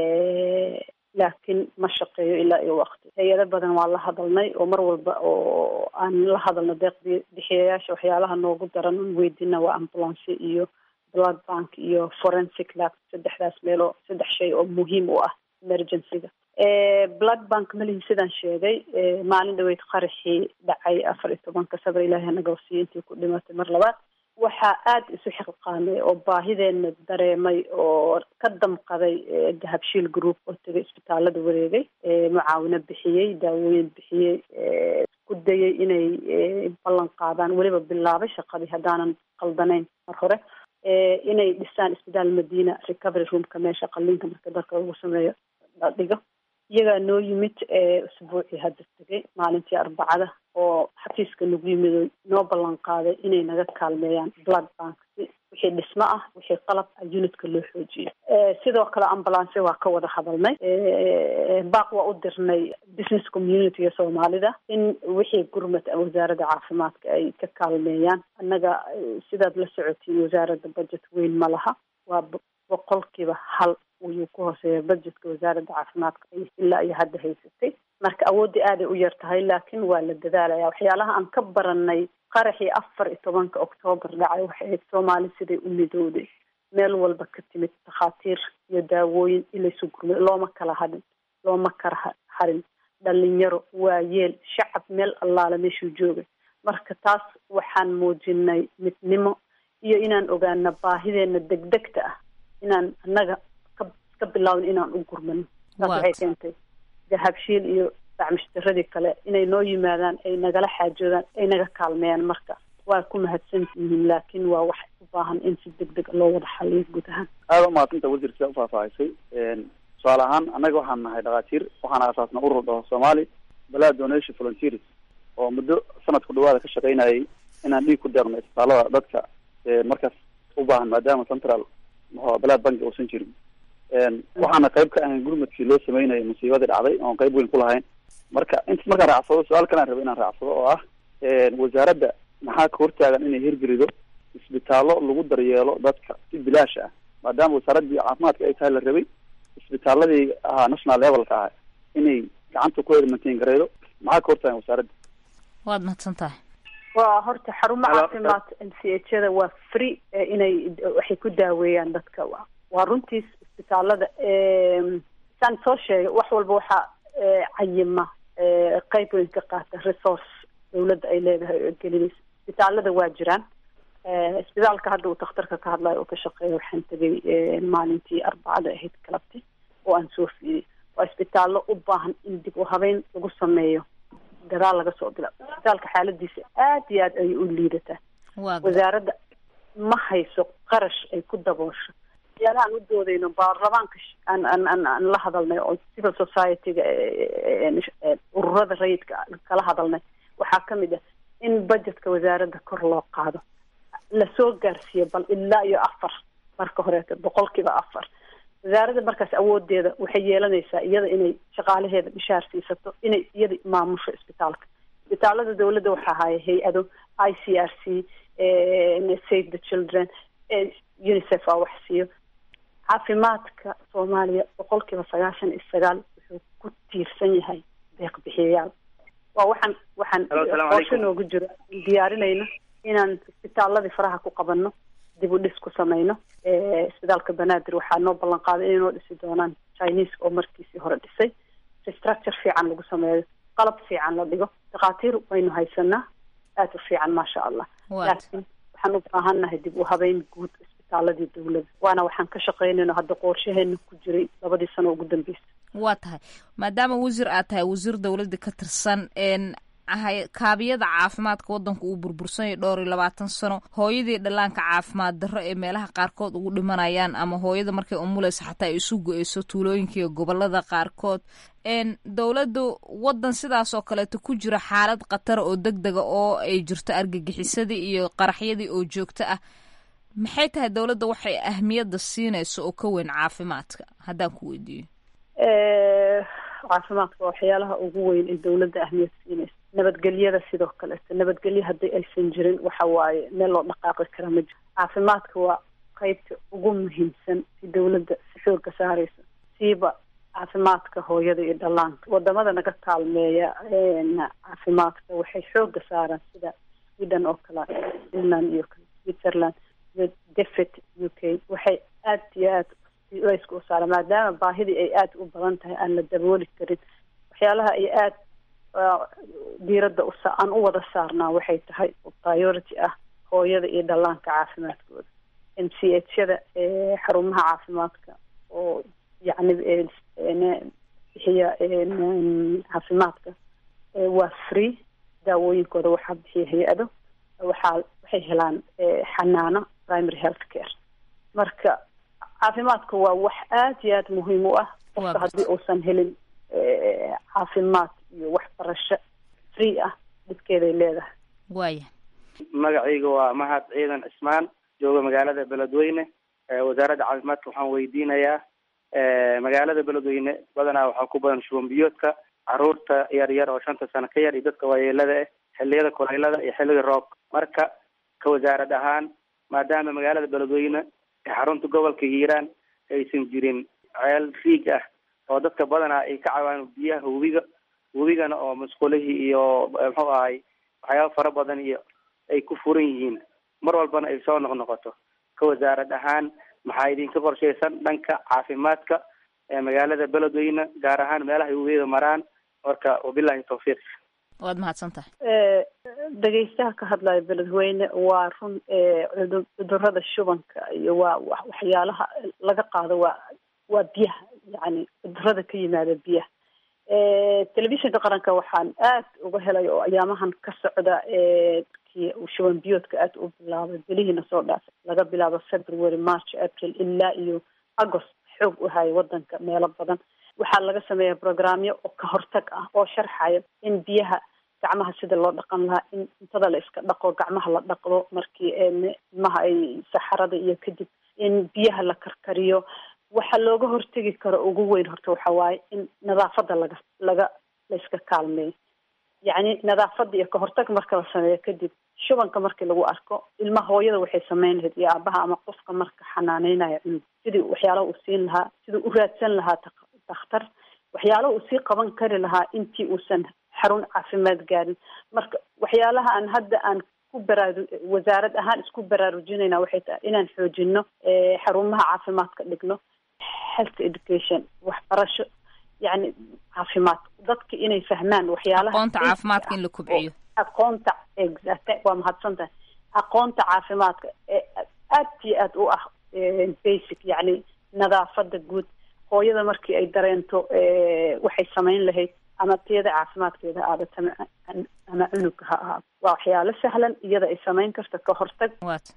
laakiin ma shaqeeyo ilaa iyo waqti hay-ado badan waa la hadalnay oo mar walba oo aan la hadalno deeqdi bixiyayaasha waxyaalaha noogu daran on weydina waa ambulance iyo blood bank iyo forensic lab saddexdaas meeloo saddex shay oo muhiim u ah emergencyga blood bank malihi sidaan sheegay maalin dhaweyd qaraxii dhacay afar iyo tobanka sabr ilaahi anaga wasiya intii ku dhimatay mar labaad waxaa aada isu xilqaamay oo baahideena dareemay oo ka damqaday dahabshiil group oo tegay isbitaalada wareegay mucaawino bixiyey daawooyin bixiyey ku dayay inay ballan qaadaan weliba bilaabay shaqadii haddaanan qaldanayn mar hore inay dhisaan isbitaal madiina recovery roomka meesha qaliinka marka dalka lagu sameeyo la dhigo iyagaa noo yimid usbuucii hadda tegay maalintii arbacada oo xafiiska nagu yimid oo noo ballan qaaday inay naga kaalmeeyaan blood bank si wixii dhismo ah wixii qalab ah unitka loo xoojiyo sidoo kale ambulance waa ka wada hadalnay baaq waa u dirnay business communityga soomaalida in wixii gurmad wasaaradda caafimaadka ay ka kaalmeeyaan annaga sidaad la socotiin wasaaradda budget weyn ma laha waa boqolkiiba hal ayuu ku hooseeya budgetka wasaaradda caafimaadka ilaa iyo hadda haysatay marka awooddii aaday u yar tahay laakiin waa la dadaalaya waxyaalaha aan ka baranay qaraxii afar iyo tobanka octoobar dhacay waxay ahayd soomaali siday u midowday meel walba ka timid takhaatiir iyo daawooyin ilaysu gurmay looma kala hadhin looma kala harin dhalinyaro waayeel shacab meel allaale meeshuu joogay marka taas waxaan muujinay midnimo iyo inaan ogaana baahideena degdegta ah inaan annaga ka ka bilaawin inaan u gurmano taas waxay keentay dahabshiil iyo bacmishtiradii kale inay noo yimaadaan ay nagala xaajoodaan ay naga kaalmeeyaan marka waa ku mahadsan yihiin laakiin waa wax u baahan in si deg deg loo wada xaliyo guud ahaan aada umahadsantaa wasiir sidaa ufaahfaahisay tusaale ahaan annaga waxaan nahay dhakhaatiir waxaan aasaasna urur dhaho soomaali balaa donation volunteers oo muddo sanadku dhawaada ka shaqaynayay inaan dhiig ku deeqno isbitaalada dadka markaas u baahan maadaama central mxu balaa banki uusan jirin waxaana qayb ka ahayn gurmadkii loo sameynayay musiibadii dhacday oon qayb weyn ku lahayn marka intas markaan raacsado su-aal kalaan raba inaan raacsado oo ah wasaaradda maxaa ka hortaagan inay hirgelido isbitaallo lagu daryeelo dadka si bilaash ah maadaama wasaaraddii caafimaadka ay tahay la rabay isbitaaladii ahaa national levelka ah inay gacanta ku edmantiin gareydo maxaa ka hortaagan wasaaradda waad mahadsan tahay waa horta xarumo caafimaad m c h da waa free inay waxay ku daaweeyaan dadka waa runtiis isbitaalada saan soo sheegay wax walba waxaa cayima qeyb weyn ka qaata resource dawladda ay leedahay oo gelinaysa isbitaalada waa jiraan isbitaalka hadda uu takhtarka ka hadlayo oo ka shaqeeya waxaan tegay maalintii arbacada ahayd galabti oo aan soo fiiriyay waa isbitaallo u baahan in dib u habeyn lagu sameeyo gadaal laga soo bila isbitaalka xaaladiisa aad iyo aad ayay u liidataa wasaaradda ma hayso qarash ay ku daboosho yaalahaan u doodayno baarlamaanka aan aan aan aan la hadalnay oo civil society-ga ururada rayidka kala hadalnay waxaa ka mid ah in budgetka wasaaradda kor loo qaado lasoo gaarsiiyo bal ilaa iyo afar marka horeeto boqolkiiba afar wasaaradda markaas awoodeeda waxay yeelanaysaa iyada inay shaqaalaheeda bishaar siisato inay iyada maamusho isbitaalka isbitaalada dawladda waxaa haya hay-ado i c r c save the children unicef aa wax siiyo caafimaadka soomaaliya boqolkiiba sagaashan iyo sagaal wuxuu ku tiirsan yahay deeq bixiyayaal waa waxaan waxaan qorsho noogu jiro diyaarinayno inaan isbitaaladii faraha ku qabanno dib u dhis ku samayno isbitaalka banaadir waxaa noo ballan qaaday inay noo dhisi doonaan chinese oo markiisii hore dhisay restructure fiican lagu sameeyo qalab fiican la dhigo dhakhaatiir waynu haysanaa aad u fiican maasha allah laakiin waxaan u baahannahay dib u habeyn guud isbitaaladii dawladda waana waxaan ka shaqaynayno hadda qorshaheena ku jiray labadii sano ugu dambeysay waa tahay maadaama wasiir aad tahay wasiir dawladda ka tirsan kaabiyada caafimaadka waddanka uu burbursanyay dhowr iyo labaatan sano hooyadii dhallaanka caafimaad darro ee meelaha qaarkood ugu dhimanayaan ama hooyada markay umuleysa xataa ay isu go-eyso tuulooyinka iyo gobolada qaarkood dowladda waddan sidaas oo kaleeto ku jira xaalad khatara oo deg dega oo ay jirto argagixisadii iyo qaraxyadii oo joogto ah maxay tahay dowladda waxay ahmiyadda siinayso oo ka weyn caafimaadka haddaan ku weydiiyo caafimaadka waa waxyaalaha ugu weyn ee dawladda ahmiyad siinaysa nabadgelyada sidoo kaleeto nabadgelyo haddii aysan jirin waxa waaye meel loo dhaqaaqi kara ma jiro caafimaadka waa qeybta ugu muhiimsan si dawladda si xooga saaraysa siiba caafimaadka hooyada iyo dhallaanka wadamada naga kaalmeeya caafimaadka waxay xooga saaraan sida sweden oo kale finland iyo switzerland iyo defet u k waxay aad iyo aad layska u saara maadaama baahidii ay aada u badan tahay aan la dabooli karin waxyaalaha ay aada diiradda usa aan u wada saarnaa waxay tahay priority ah hooyada iyo dhallaanka caafimaadkooda m c h yada xarumaha caafimaadka oo yacni bixiya caafimaadka waa free daawooyinkooda waxaa bixiya hay-ado waxaa waxay helaan xanaano primary health care marka caafimaadka waa wax aad iyo aad muhiim u ah qofka haddii uusan helin caafimaad iyo waxbarasho free ah dhibkeeday leedahay waaya magacayga waa mahad ciidan cismaan jooga magaalada beledweyne wasaaradda caafimaadka waxaan weydiinayaa magaalada beledweyne badanaa waxaa ku badan shuban biyoodka caruurta yar yar oo shanta sano ka yar iyo dadka waayeelada ah xilliyada kuleylada iyo xilliga roobka marka ka wasaarad ahaan maadaama magaalada beledweyne xarunta gobolka hiiraan aysan jirin ceel riig ah oo dadka badanaa ay ka caawaan biyaha webiga webigana oo musqulihii iyo muxuu ahay waxyaaba fara badan iyo ay ku furan yihiin mar walbana ay soo noqnoqoto ka wasaarad ahaan maxaa idinka qorshaysan dhanka caafimaadka ee magaalada beledweyne gaar ahaan meelaha ay webiyada maraan marka wabilahi tawfiiq waad mahadsan tahay dhegeystaha ka hadlaya beledweyne waa run cudurada shubanka iyo waa waxyaalaha laga qaado waa waa biyaha yani cudurada ka yimaada biyaha telefishinka qaranka waxaan aad uga helay oo ayaamahan ka socda kii shuban biyoodka aad u bilaabay belihiina soo dhaafay laga bilaabo february march april ilaa iyo agost xoog u haya wadanka meelo badan waxaa laga sameeya programyo oo ka hortag ah oo sharxayo in biyaha gacmaha sida loo dhaqan lahaa in cuntada la iska dhaqo gacmaha la dhaqdo markii ilmaha ay saxarada iyo kadib in biyaha la karkariyo waxa looga hortegi karo ugu weyn horta waxa waaye in nadaafada laga laga la iska kaalmeeyo yacni nadaafada iyo kahortag marka la sameeyo kadib shubanka markii lagu arko ilmaha hooyada waxay sameyn lahayd iyo aabaha ama qofka marka xanaaneynaya cunug sidii waxyaalaha uu siin lahaa sidii u raadsan lahaa dakhtar waxyaalaha uu sii qaban kari lahaa intii uusan xarun caafimaad gaarin marka waxyaalaha aan hadda aan ku baraaru wasaarad ahaan isku baraarujinayna waxay tahay inaan xoojino xarumaha caafimaadka dhigno health education waxbarasho yani caafimaad dadka inay fahmaan waxyaalaha aqoonta caafimaadka in la kobciyo aqoonta exact waa mahadsan tahay aqoonta caafimaadka ee aad iyo aad u ah basic yani nadaafada guud hooyada markii ay dareento waxay samayn lahayd ama tiyada caafimaadkeeda ha aadato ama cunugka ha ahaado waa waxyaalo sahlan iyada ay samayn karto ka hortag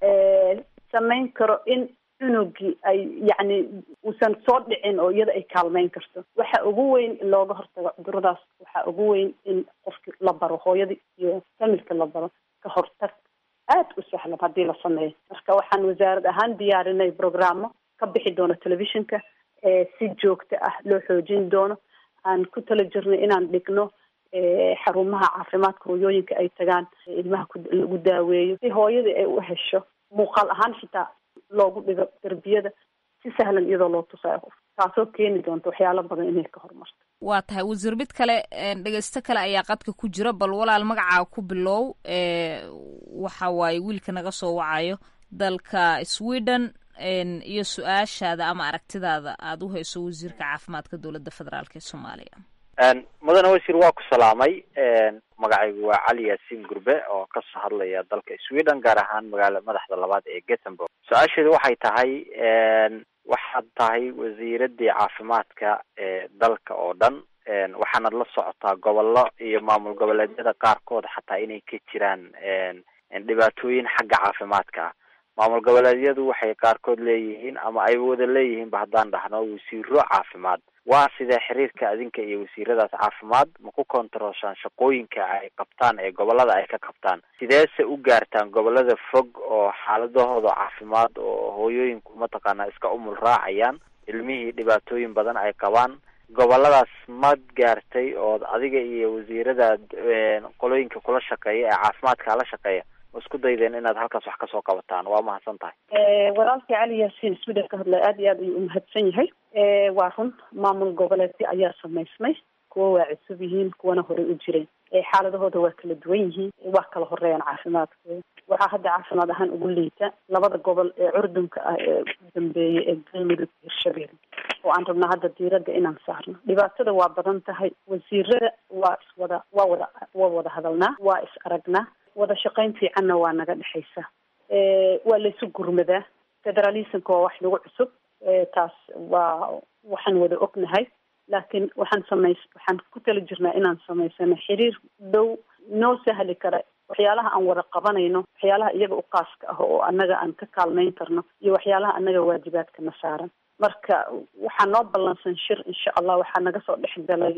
samayn karo in cunugii ay yacni uusan soo dhicin oo iyada ay kaalmeyn karto waxa ugu weyn looga hortago cuduradaas waxa ugu weyn in qofki la baro hooyadii iyo familka la baro ka hortag aad u sahlan haddii la sameeyo marka waxaan wasaarad ahaan diyaarinay programo ka bixi doono telefishinka si joogto ah loo xoojin doono aan ku tala jirnay inaan dhigno xarumaha caafimaadka hooyooyinka ay tagaan ilmaha lagu daaweeyo si hooyadii ay u hesho muuqaal ahaan xitaa loogu dhigo derbiyada si sahlan iyadoo loo tusayo qof taasoo keeni doonta waxyaalo badan inay ka horumarto waa tahay wasiir mid kale dhegeysto kale ayaa qadka ku jira bal walaal magacaa ku bilow waxa waaye wiilka naga soo wacayo dalka sweden iyo su-aashaada ama aragtidaada aada u hayso wasiirka caafimaadka dowladda federaalk ee soomaaliya mudane wasiir waa ku salaamay magacaygu waa cali yaasiin gurbe oo kasoo hadlaya dalka sweden gaar ahaan magaala madaxda labaad ee gothenburg su-aasheedu waxay tahay waxaad tahay wasiiradii caafimaadka ee dalka oo dhan waxaanad la socotaa gobollo iyo maamul goboleedyada qaarkood xataa inay ka jiraan dhibaatooyin xagga caafimaadka ah maamul goboleedyadu waxay qaarkood leeyihiin ama ay wada leeyihiinba haddaan dhahno wasiiro caafimaad waa sidee xiriirka adinka iyo wasiiradaas caafimaad ma ku kontarooshaan shaqooyinka ay qabtaan ee gobolada ay ka qabtaan sideese u gaartaan gobolada fog oo xaaladahooda caafimaad oo hooyooyinku mataqaanaa iska umul raacayaan ilmihii dhibaatooyin badan ay qabaan goboladaas mad gaartay ood adiga iyo wasiirada qolooyinka kula shaqeeya ee caafimaadka la shaqeeya isku daydeen inaad halkaas wax kasoo qabataan waa mahadsan tahay walaalkii cali yaasiin sweden ka hadlaya aad iyo aad ayuu umahadsan yahay waa run maamul goboleedyo ayaa samaysmay kuwa waa cusub yihiin kuwana horey u jireen xaaladahooda waa kala duwan yihiin waa kala horeeyaan caafimaadkooda waxaa hadda caafimaad ahaan ugu liita labada gobol ee curdunka ah ee ugu dambeeyay ee galmudug hirshabelle oo aan rabnaa hadda diiradda inaan saarno dhibaatada waa badan tahay wasiirada waa iswada waa wada waa wada hadalnaa waa is aragnaa wada shaqayn fiicanna waa naga dhexaysa waa laysu gurmadaa federalismka waa wax nagu cusub taas waa waxaan wada ognahay laakiin waxaan samays waxaan ku tala jirnaa inaan samaysano xiriir dhow noo sahli kara waxyaalaha aan wada qabanayno waxyaalaha iyaga u qaaska ah oo annaga aan ka kaalmayn karno iyo waxyaalaha annaga waajibaadkana saaran marka waxaa noo ballansan shir insha allah waxaa naga soo dhex galay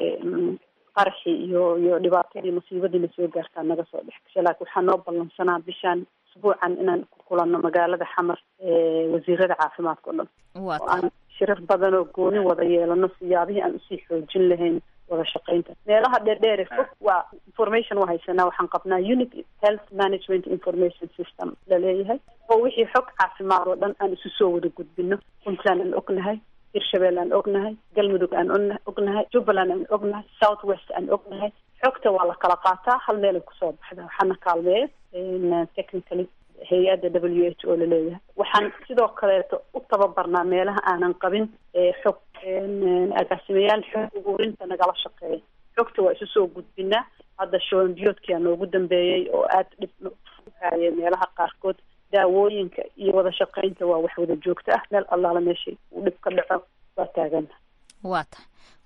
qaraxii iyo iyo dhibaatadii musiibadiina soo gaartaa naga soo dhex gashay laakiin waxaa noo ballansanaa bishaan usbuucan inaan ku kulanno magaalada xamar wasiirada caafimaadka o dhan oo aan shirar badan oo gooni wada yeelano siyaabihii aan usii xoojin lahayn wada shaqaynta meelaha dheerdheere fog waa information waa haysanaa waxaan qabnaa unit health management information system laleeyahay oo wixii xog caafimaad oo dhan aan isu soo wada gudbino puntland aan ognahay hirshabelle aan ognahay galmudug aan on ognahay jubbaland aan ognahay south west aan ognahay xogta waa la kala qaataa hal meelay kusoo baxda waxaana kaalmeeya technically hay-adda w h o laleeyahay waxaan sidoo kaleeto u tababarnaa meelaha aanan qabin xog agaasimayaal xog ururinta nagala shaqeeya xogta waa isu soo gudbinaa hadda showanbiyoodkia noogu dambeeyey oo aada dhib haye meelaha qaarkood daawooyinka iyo wada shaqaynta waa wax wada joogto ah meel allaala meeshay uu dhib ka dhaco waa taagana waa tahay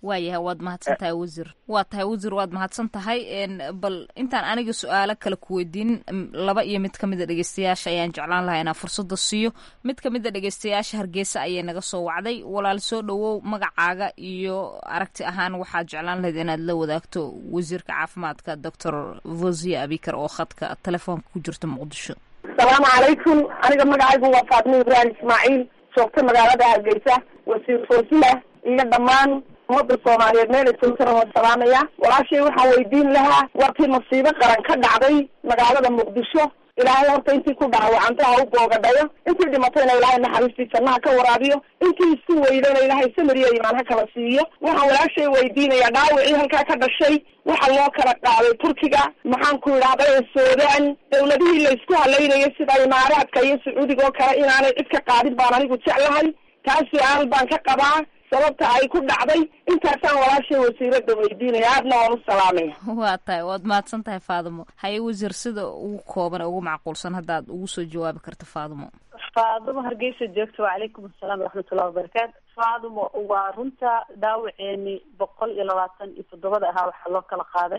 waayahay waad mahadsan tahay wasiir waa tahay wasiir waad mahadsan tahay bal intaan aniga su-aalo kale ku weydiin laba iyo mid kamid a dhegeystayaasha ayaan jeclaan lahaa inaan fursada siiyo mid kamid a dhegeystayaasha hargeysa ayay naga soo wacday walaal soo dhawow magacaaga iyo aragti ahaan waxaad jeclaan lahayd inaad la wadaagto wasiirka caafimaadka doctor vosia abikar oo khadka telefoonka ku jirta muqdisho asalaamu calaykum aniga magacaygu waa faatimo ibraahim ismaaciil joogta magaalada hargeysa wasiir foosiya iyo dhammaan ummadda soomaaliyeed meel ay joogtana waan salaamaya walaashay waxaan weydiin lahaa warkii masiibo qaran ka dhacday magaalada muqdisho ilaahay horta intii ku dhaawacantay ha u boogadhayo intii dhimatayna ilaahay naxariistii jannaha ka waraabiyo intii isku weydayna ilaahay samiriya imaan ha kala siiyo waxaan walaashay weydiinaya dhaawicii halkaa ka dhashay waxa loo kala qaaday turkiga maxaan ku idhahday suudaan dawladihii laysku halaynayo sida imaaraadka iyo sacuudiga oo kale inaanay cid ka qaadin baan anigu jeclahay taas su-aal baan ka qabaa sababta ay ku dhacday intaasaan walaashay wasiirada weydiinaya aadna waan u salaamaya waa tahay waad mahadsan tahay faadimo haye wasiir sida ugu kooban ee ugu macquulsan haddaad ugu soo jawaabi karto faadimo faadimo hargeysa joogta wacalaykum asalaam waraxmatullahi wabarakaatu faadimo waa runta dhaawaceeni boqol iyo labaatan iyo toddobada ahaa waxaa loo kala qaaday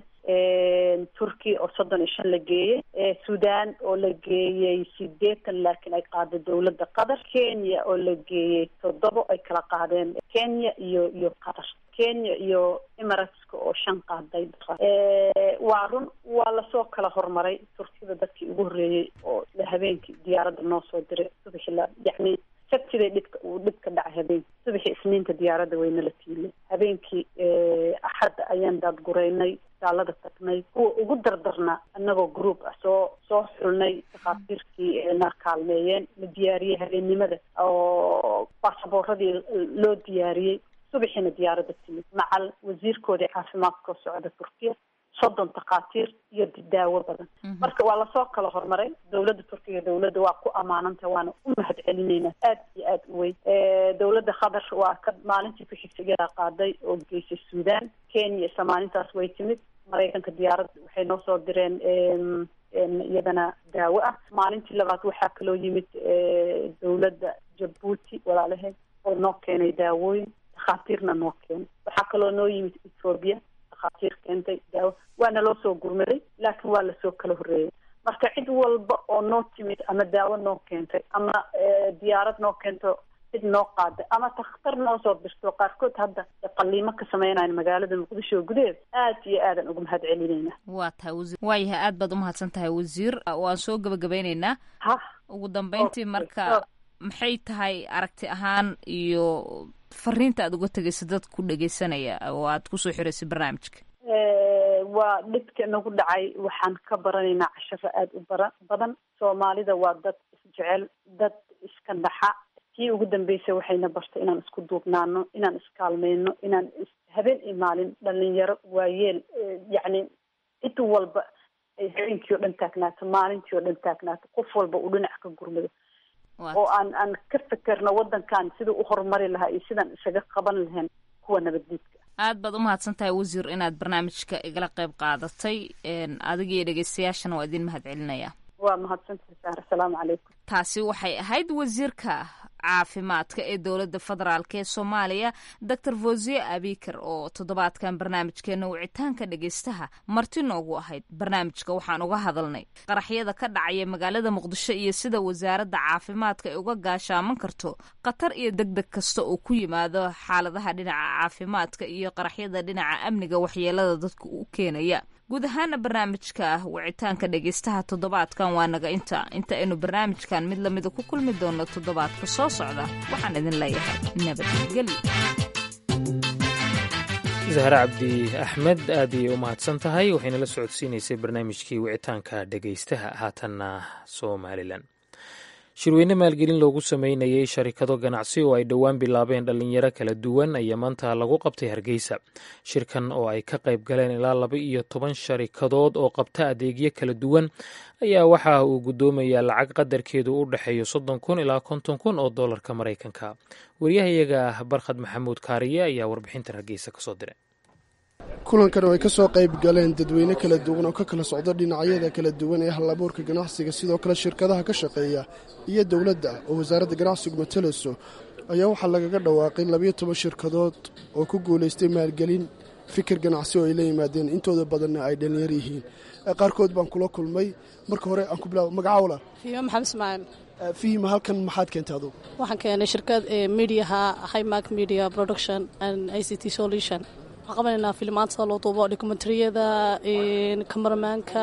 turkiya oo soddon iyo shan la geeyey sudan oo la geeyey sideetan laakiin ay qaaday dawladda qatar kenya oo la geeyey toddobo ay kala qaadeen kenya iyo iyo qatar kenya iyo emirateska oo shan qaaday waa run waa lasoo kala hormaray turkiyada dadkii ugu horreeyey oo habeenkii diyaaradda noo soo diray subaxi la yacni sabtiday dhibka uu dhibka dhacay habeenkii subaxii isniinta diyaaradda wayna la tiilay habeenkii axadda ayaan daadgureynay saalada tagnay kuwa ugu dardarna annagoo group ah soo soo xulnay dhakhaatiirkii na kaalmeeyeen la diyaariyey habeennimada oo baasaboorradii loo diyaariyey subaxiina diyaaradda timid macal wasiirkoodii caafimaadka oo socda turkiya soddon takhaatiir iyo daawo badan marka waa lasoo kala hormaray dawladda turkiga dawladda waa ku ammaananta waana u mahad celinaynaa aad iyo aad u weyn dawladda qatar waa ka maalintii ku xigtay iyadaa qaaday oo geysay suudaan kenya isla maalintaas way timid maraykanka diyaarad waxay noo soo direen iyadana daawo ah maalintii labaad waxaa kaloo yimid dawladda jabuuti walaalaheed oo noo keenay daawooyin dhakhaatiirna noo keenay waxaa kaloo noo yimid ethoobiya dhakhaatiir keentay daawo waana loo soo gurmaday laakiin waa lasoo kala horreeyay marka cid walba oo noo timid ama daawo noo keentay ama diyaarad noo keento cid noo qaada ama takhtar noo soo dirto qaarkood hadda qaliimo ka sameynayan magaalada muqdisho gudaheed aad iyo aadan uga mahad celinayna waa tahay wasiir waayahay aad baad umahadsan tahay wasiir waan soo gabagabeyneynaa ha ugu dambeyntii marka maxay tahay aragti ahaan iyo fariinta aad uga tegaysa dad ku dhegeysanaya oo aad kusoo xiraysay barnaamijka waa dhibka nagu dhacay waxaan ka baranaynaa casharo aada u bara badan soomaalida waa dad isjecel dad iska dhaxa tii ugu dambeysay waxayna bartay inaan isku duubnaano inaan iskaalmeyno inaan habeen iyo maalin dhalinyaro waayeel yacni cid walba ay habeenkii oo dhan taagnaato maalintii oo dhan taagnaato qof walba uu dhinac ka gurmado oo aan aan ka fekerno waddankan siduu u horumari lahaa iyo sidaan isaga qaban lahayn kuwa nabaddiidka aad baad umahadsan tahay wasiir inaad barnaamijka igala qayb qaadatay adiga iyo dhegeystayaashana waa idin mahad celinaya waa mahadsantahay saar asalaamu calaykum taasi waxay ahayd wasiirka caafimaadka ee dowladda federaalk ee soomaaliya doctor vosie abikar oo toddobaadkan barnaamijkeena wicitaanka dhegeystaha marti noogu ahayd barnaamijka waxaan uga hadalnay qaraxyada ka dhacaya magaalada muqdisho iyo sida wasaaradda caafimaadka ay uga gaashaaman karto khatar iyo deg deg kasta oo ku yimaado xaaladaha dhinaca caafimaadka iyo qaraxyada dhinaca amniga waxyeelada dadka u keenaya guud ahaana barnaamijka wicitaanka dhegeystaha toddobaadkan waa naga inta inta aynu barnaamijkan mid lamida ku kulmi doono toddobaadka soo socda waxaan idin leeyahay nabadgelyo zahre cabdi axmed aad ayay u mahadsan tahay waxayna la socodsiinaysay barnaamijkii wicitaanka dhegeystaha haatanna somalilan shirweyne maalgelin loogu sameynayay sharikado ganacsi oo ay dhowaan bilaabeen dhallinyaro kala duwan ayaa maanta lagu qabtay hargeysa shirkan oo ay ka qayb galeen ilaa laba iyo toban sharikadood oo qabta adeegyo kala duwan ayaa waxa uu guddoomayaa lacag qadarkeedu u dhexeeyo soddon kun ilaa konton kun oo dollarka maraykanka waryahayaga barkhad maxamuud kaariye ayaa warbixintan hargeysa kasoo diray kulankan oo ay ka soo qayb galeen dadweyne kala duwan oo ka kala socda dhinacyada kala duwan ee halabuurka ganacsiga sidoo kale shirkadaha ka shaqeeya iyo dowladda oo wasaaradda ganacsigu matalayso ayaa waxaa lagaga dhawaaqay labiyo toban shirkadood oo ku guulaystay maalgelin fikir ganacsi oo ay la yimaadeen intooda badanna ay dhalinyar yihiin qaarkood baan kula kulmay marka hore aan ku bilaabo magaca walaal fiima maxamed ismaaciil fihima halkan maxaad keentay adugu waxaan keenay shirkad mediaha highmark media production and i c t solution waxaan qabanaynaa filimaanta loo duubo dokumentariyada kamaramaanka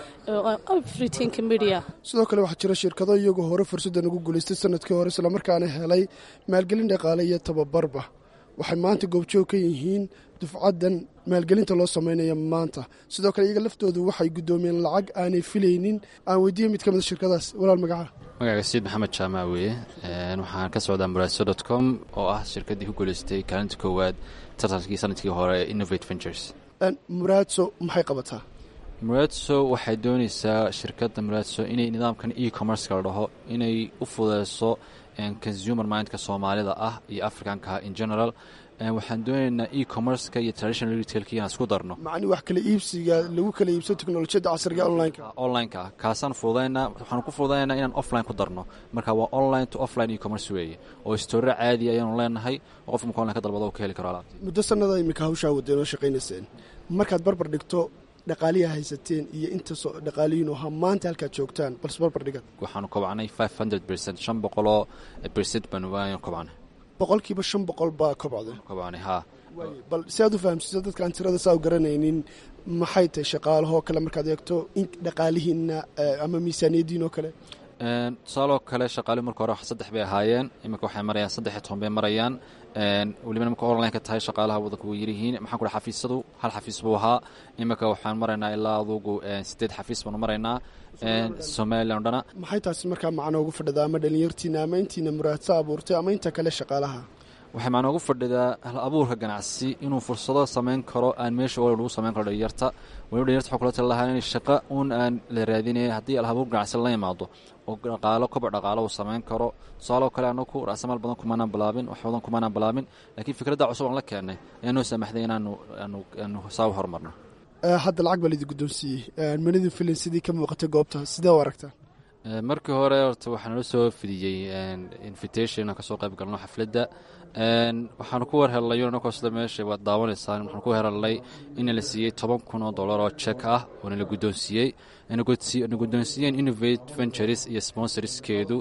everythingka media sidoo kale waxaa jira shirkado iyagoo hore fursaddan ugu guulaystay sanadkii hore islamarkaana helay maalgelin dhaqaale iyo tababarba waxay maanta goobjoog ka yihiin dufcaddan maalgelinta loo samaynaya maanta sidoo kale iyaga laftoodu waxay guddoomiyeen lacag aanay filaynin aan weydiiyey mid ka mid a shirkadaas walaal magaca magaca sayid maxamed jaamac weeye waxaan ka socdaa muraaso dot com oo ah shirkaddii ku guulaystay kaalinta koowaad tartankii sanadkii hore innovate ventures muraadso maxay qabataa muraadso waxay doonaysaa shirkadda muraadso inay nidaamkan e commerceka la dhaho inay u fudeyso consumer mindka soomaalida ah iyo africanka in general waxaan doonaynaa e commerceka iyo traditional retailka inaan isku darno macni wax kala iibsiga lagu kala iibso teknolojiyadda casriga onlineka onlineka ah kaasaan fududaynaa waxaan ku fududaynaa inaan offline ku darno marka waa online to offline e commerce weeye oo stoore caadi ayaanu leenahay oo qofka marka online ka dalbado uu ka heli karo alaabta muddo sannada imika hawshaa wadeen oo shaqaynayseen markaad barbar dhigto dhaqaaliya haysateen iyo inta dhaqaaliyiin oo ha maanta halkaad joogtaan balse barbar dhigad waxaanu kobcnay five hundred percent shan boqoloo percent baanu waanu kobcnay boqolkiiba shan boqol baa kobcday kobcnay haa bal si aad u fahamsiiso dadkaan tirada saa u garanaynin maxay tahay shaqaalahoo kale markaad eegto in dhaqaalihiina ama miisaaniyaddiin oo kale tusaaloo kale shaqaalihi marka hore saddex bay ahaayeen iminka waxay marayaan saddex iyo toban bay marayaan welibana marka onlineka tahay shaqaalaha wadanka way yaryihiin maxaan ku dhaha xafiisyadu hal xafiis buu ahaa iminka waxaan maraynaa ilaa adugu sideed xafiis baanu maraynaa somalilan o dhana maxay taasi markaa macno ugu fadhidaa ama dhalinyartiina ama intiina muraadso abuurtay ama inta kale shaqaalaha waxay macno ugu fadhidaa hal abuurka ganacsi inuu fursado samayn karo aan meesha wal lagu samayn karo dhalinyarta waliba dhalinyarta waxuu kula tali lahaa in shaqo uun aan la raadinaya haddii al abuur ganacsi la imaado oo dhaqaalo koboc dhaqaalo uu samayn karo tusaaloo kale anaku raasamaal badan kumaanaan bilaabin wax badan kumaanaan bilaabin laakiin fikradda cusub aan la keennay ayaa noo saamaxday inaanu aanu aanu saa u horumarno hadda lacag baa laidin guddoonsiiyey manidin filin sidii ka muuqatay goobta sidee u aragtaa markii hore horta waxaa nala soo fidiyey invitation inaan kasoo qayb galno xafladda waxaanu ku warhelnay anakoo sida meesha waad daawanaysaan waxaanu ku warhelnay ina la siiyey toban kun oo dollar oo jek ah oo nala guddoonsiiyey na guddoonsiiyeen innovate ventures iyo sponsorskeedu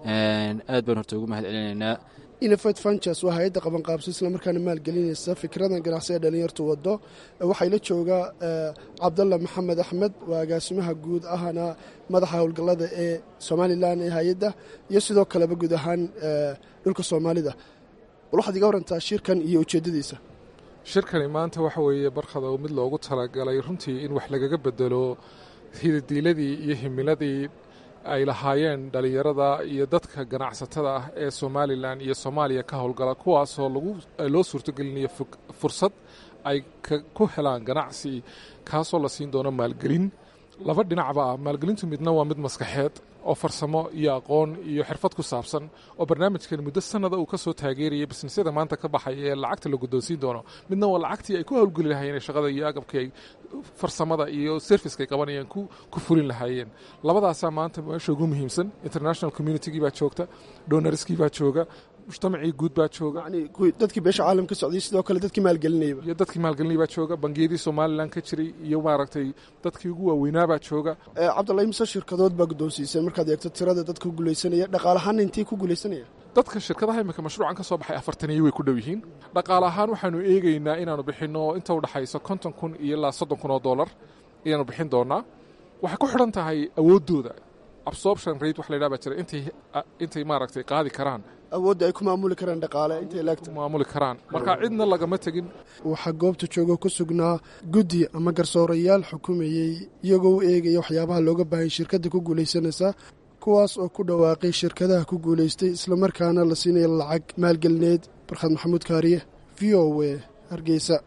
aad baan horta ugu mahad celinaynaa innovate ventures waa hay-adda qabanqaabso islamarkaana maalgelinaysa fikradan ganacsi ee dhalinyartu wado waxaa la joogaa cabdalla maxamed axmed waa agaasimaha guud ahana madaxa howlgallada ee somalilan ee hay-adda iyo sidoo kaleba guud ahaan dhulka soomaalida bal waxaad iga warantaa shirkan iyo ujeeddadiisa shirkani maanta waxa weeye barkada mid loogu talagalay runtii in wax lagaga bedelo hidadiiladii iyo himiladii ay lahaayeen dhallinyarada iyo dadka ganacsatada ah ee somalilan iyo soomaaliya ka howlgala kuwaasoo loo suurtogelinayo fursad ay ku helaan ganacsi kaasoo la siin doono maalgelin laba dhinacba ah maalgelintu midna waa mid maskaxeed oo farsamo iyo aqoon iyo xirfad ku saabsan oo barnaamijkan muddo sanada uu ka soo taageerayay bisnisyada maanta ka baxaya ee lacagta la guddoonsiin doono midna waa lacagtii ay ku howlgeli lahaayeen shaqada iyo agabkii ay farsamada iyo serviceka ay qabanayeen ku fulin lahaayeen labadaasaa maanta meesha ugu muhiimsan international communitygii baa joogta donarskii baa jooga mujtamacii guud baa jooga dadkii beesha caalam ka socday sidoo kale dadkii maalgelinayba iyo dadkii maalgelinay baa jooga bangiyadii somalilan ka jiray iyo maaragtay dadkii ugu waaweynaa baa jooga cabdalla imse shirkadood baa guddoonsiiseen markaad eegto tirada dadka guulaysanaya dhaqaalahaana intay ku guulaysanaya dadka shirkadaha imika mashruucan ka soo baxay afartaniyo way ku dhow yihiin dhaqaale ahaan waxaanu eegaynaa inaanu bixinno inta u dhexayso konton kun iyo ilaa soddon kun oo dollar ayaanu bixin doonaa waxay ku xidhan tahay awooddooda absorption rate wax la ydhaha baa jira intay intay maaragtay qaadi karaan awoodda ay ku maamuli karaan dhaqaale intay laagta maamuli karaan marka cidna lagama tegin waxaa goobta jooga ku sugnaa guddi ama garsoorayaal xukumayey iyagoo u eegaya waxyaabaha looga baahanya shirkadda ku guulaysanaysa kuwaas oo ku dhawaaqay shirkadaha ku guulaystay islamarkaana la siinaya lacag maalgelineed barkhad maxamuud kaariye v o w hargeysa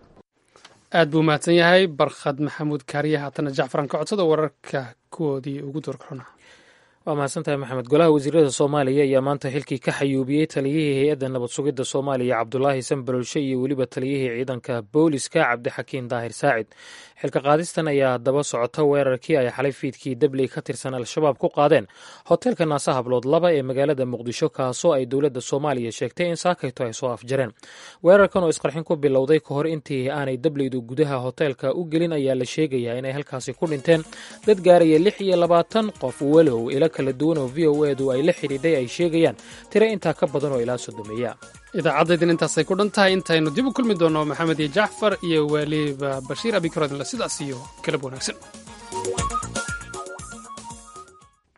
aad buu mahadsan yahay barkhad maxamuud kaariye haatana jacfaran ka codsada wararka kuwoodii ugu doorkarona waa mahadsantahay maxamed golaha wasiirada soomaaliya ayaa maanta xilkii ka xayuubiyey taliyihii hay-adda nabad sugidda soomaaliya cabdulaahi sanbalolshe iyo weliba taliyihii ciidanka booliska cabdixakiin daahir saacid xilka qaadistan ayaa daba socota weerarkii ay xalay fiidkii dabley ka tirsan al-shabaab ku qaadeen hoteelka naasa hablood laba ee magaalada muqdisho kaasoo ay dowladda soomaaliya sheegtay in saakayto ay soo afjareen weerarkan oo isqarxin ku bilowday ka hor intii aanay dableydu gudaha hoteelka u gelin ayaa la sheegayaa inay halkaasi ku dhinteen dad gaaraya lix iyo labaatan qof walow ilo kala duwan oo v o edu ay la xidhiidhay ay sheegayaan tiro intaa ka badan oo ilaa sodomeeya idaacaddaydin intaasay ku dhan tahay intaynu dib u kulmi doonno maxamed iyo jacfar iyo weliba bashiir abikarodinle sidaas iyo galab wanaagsan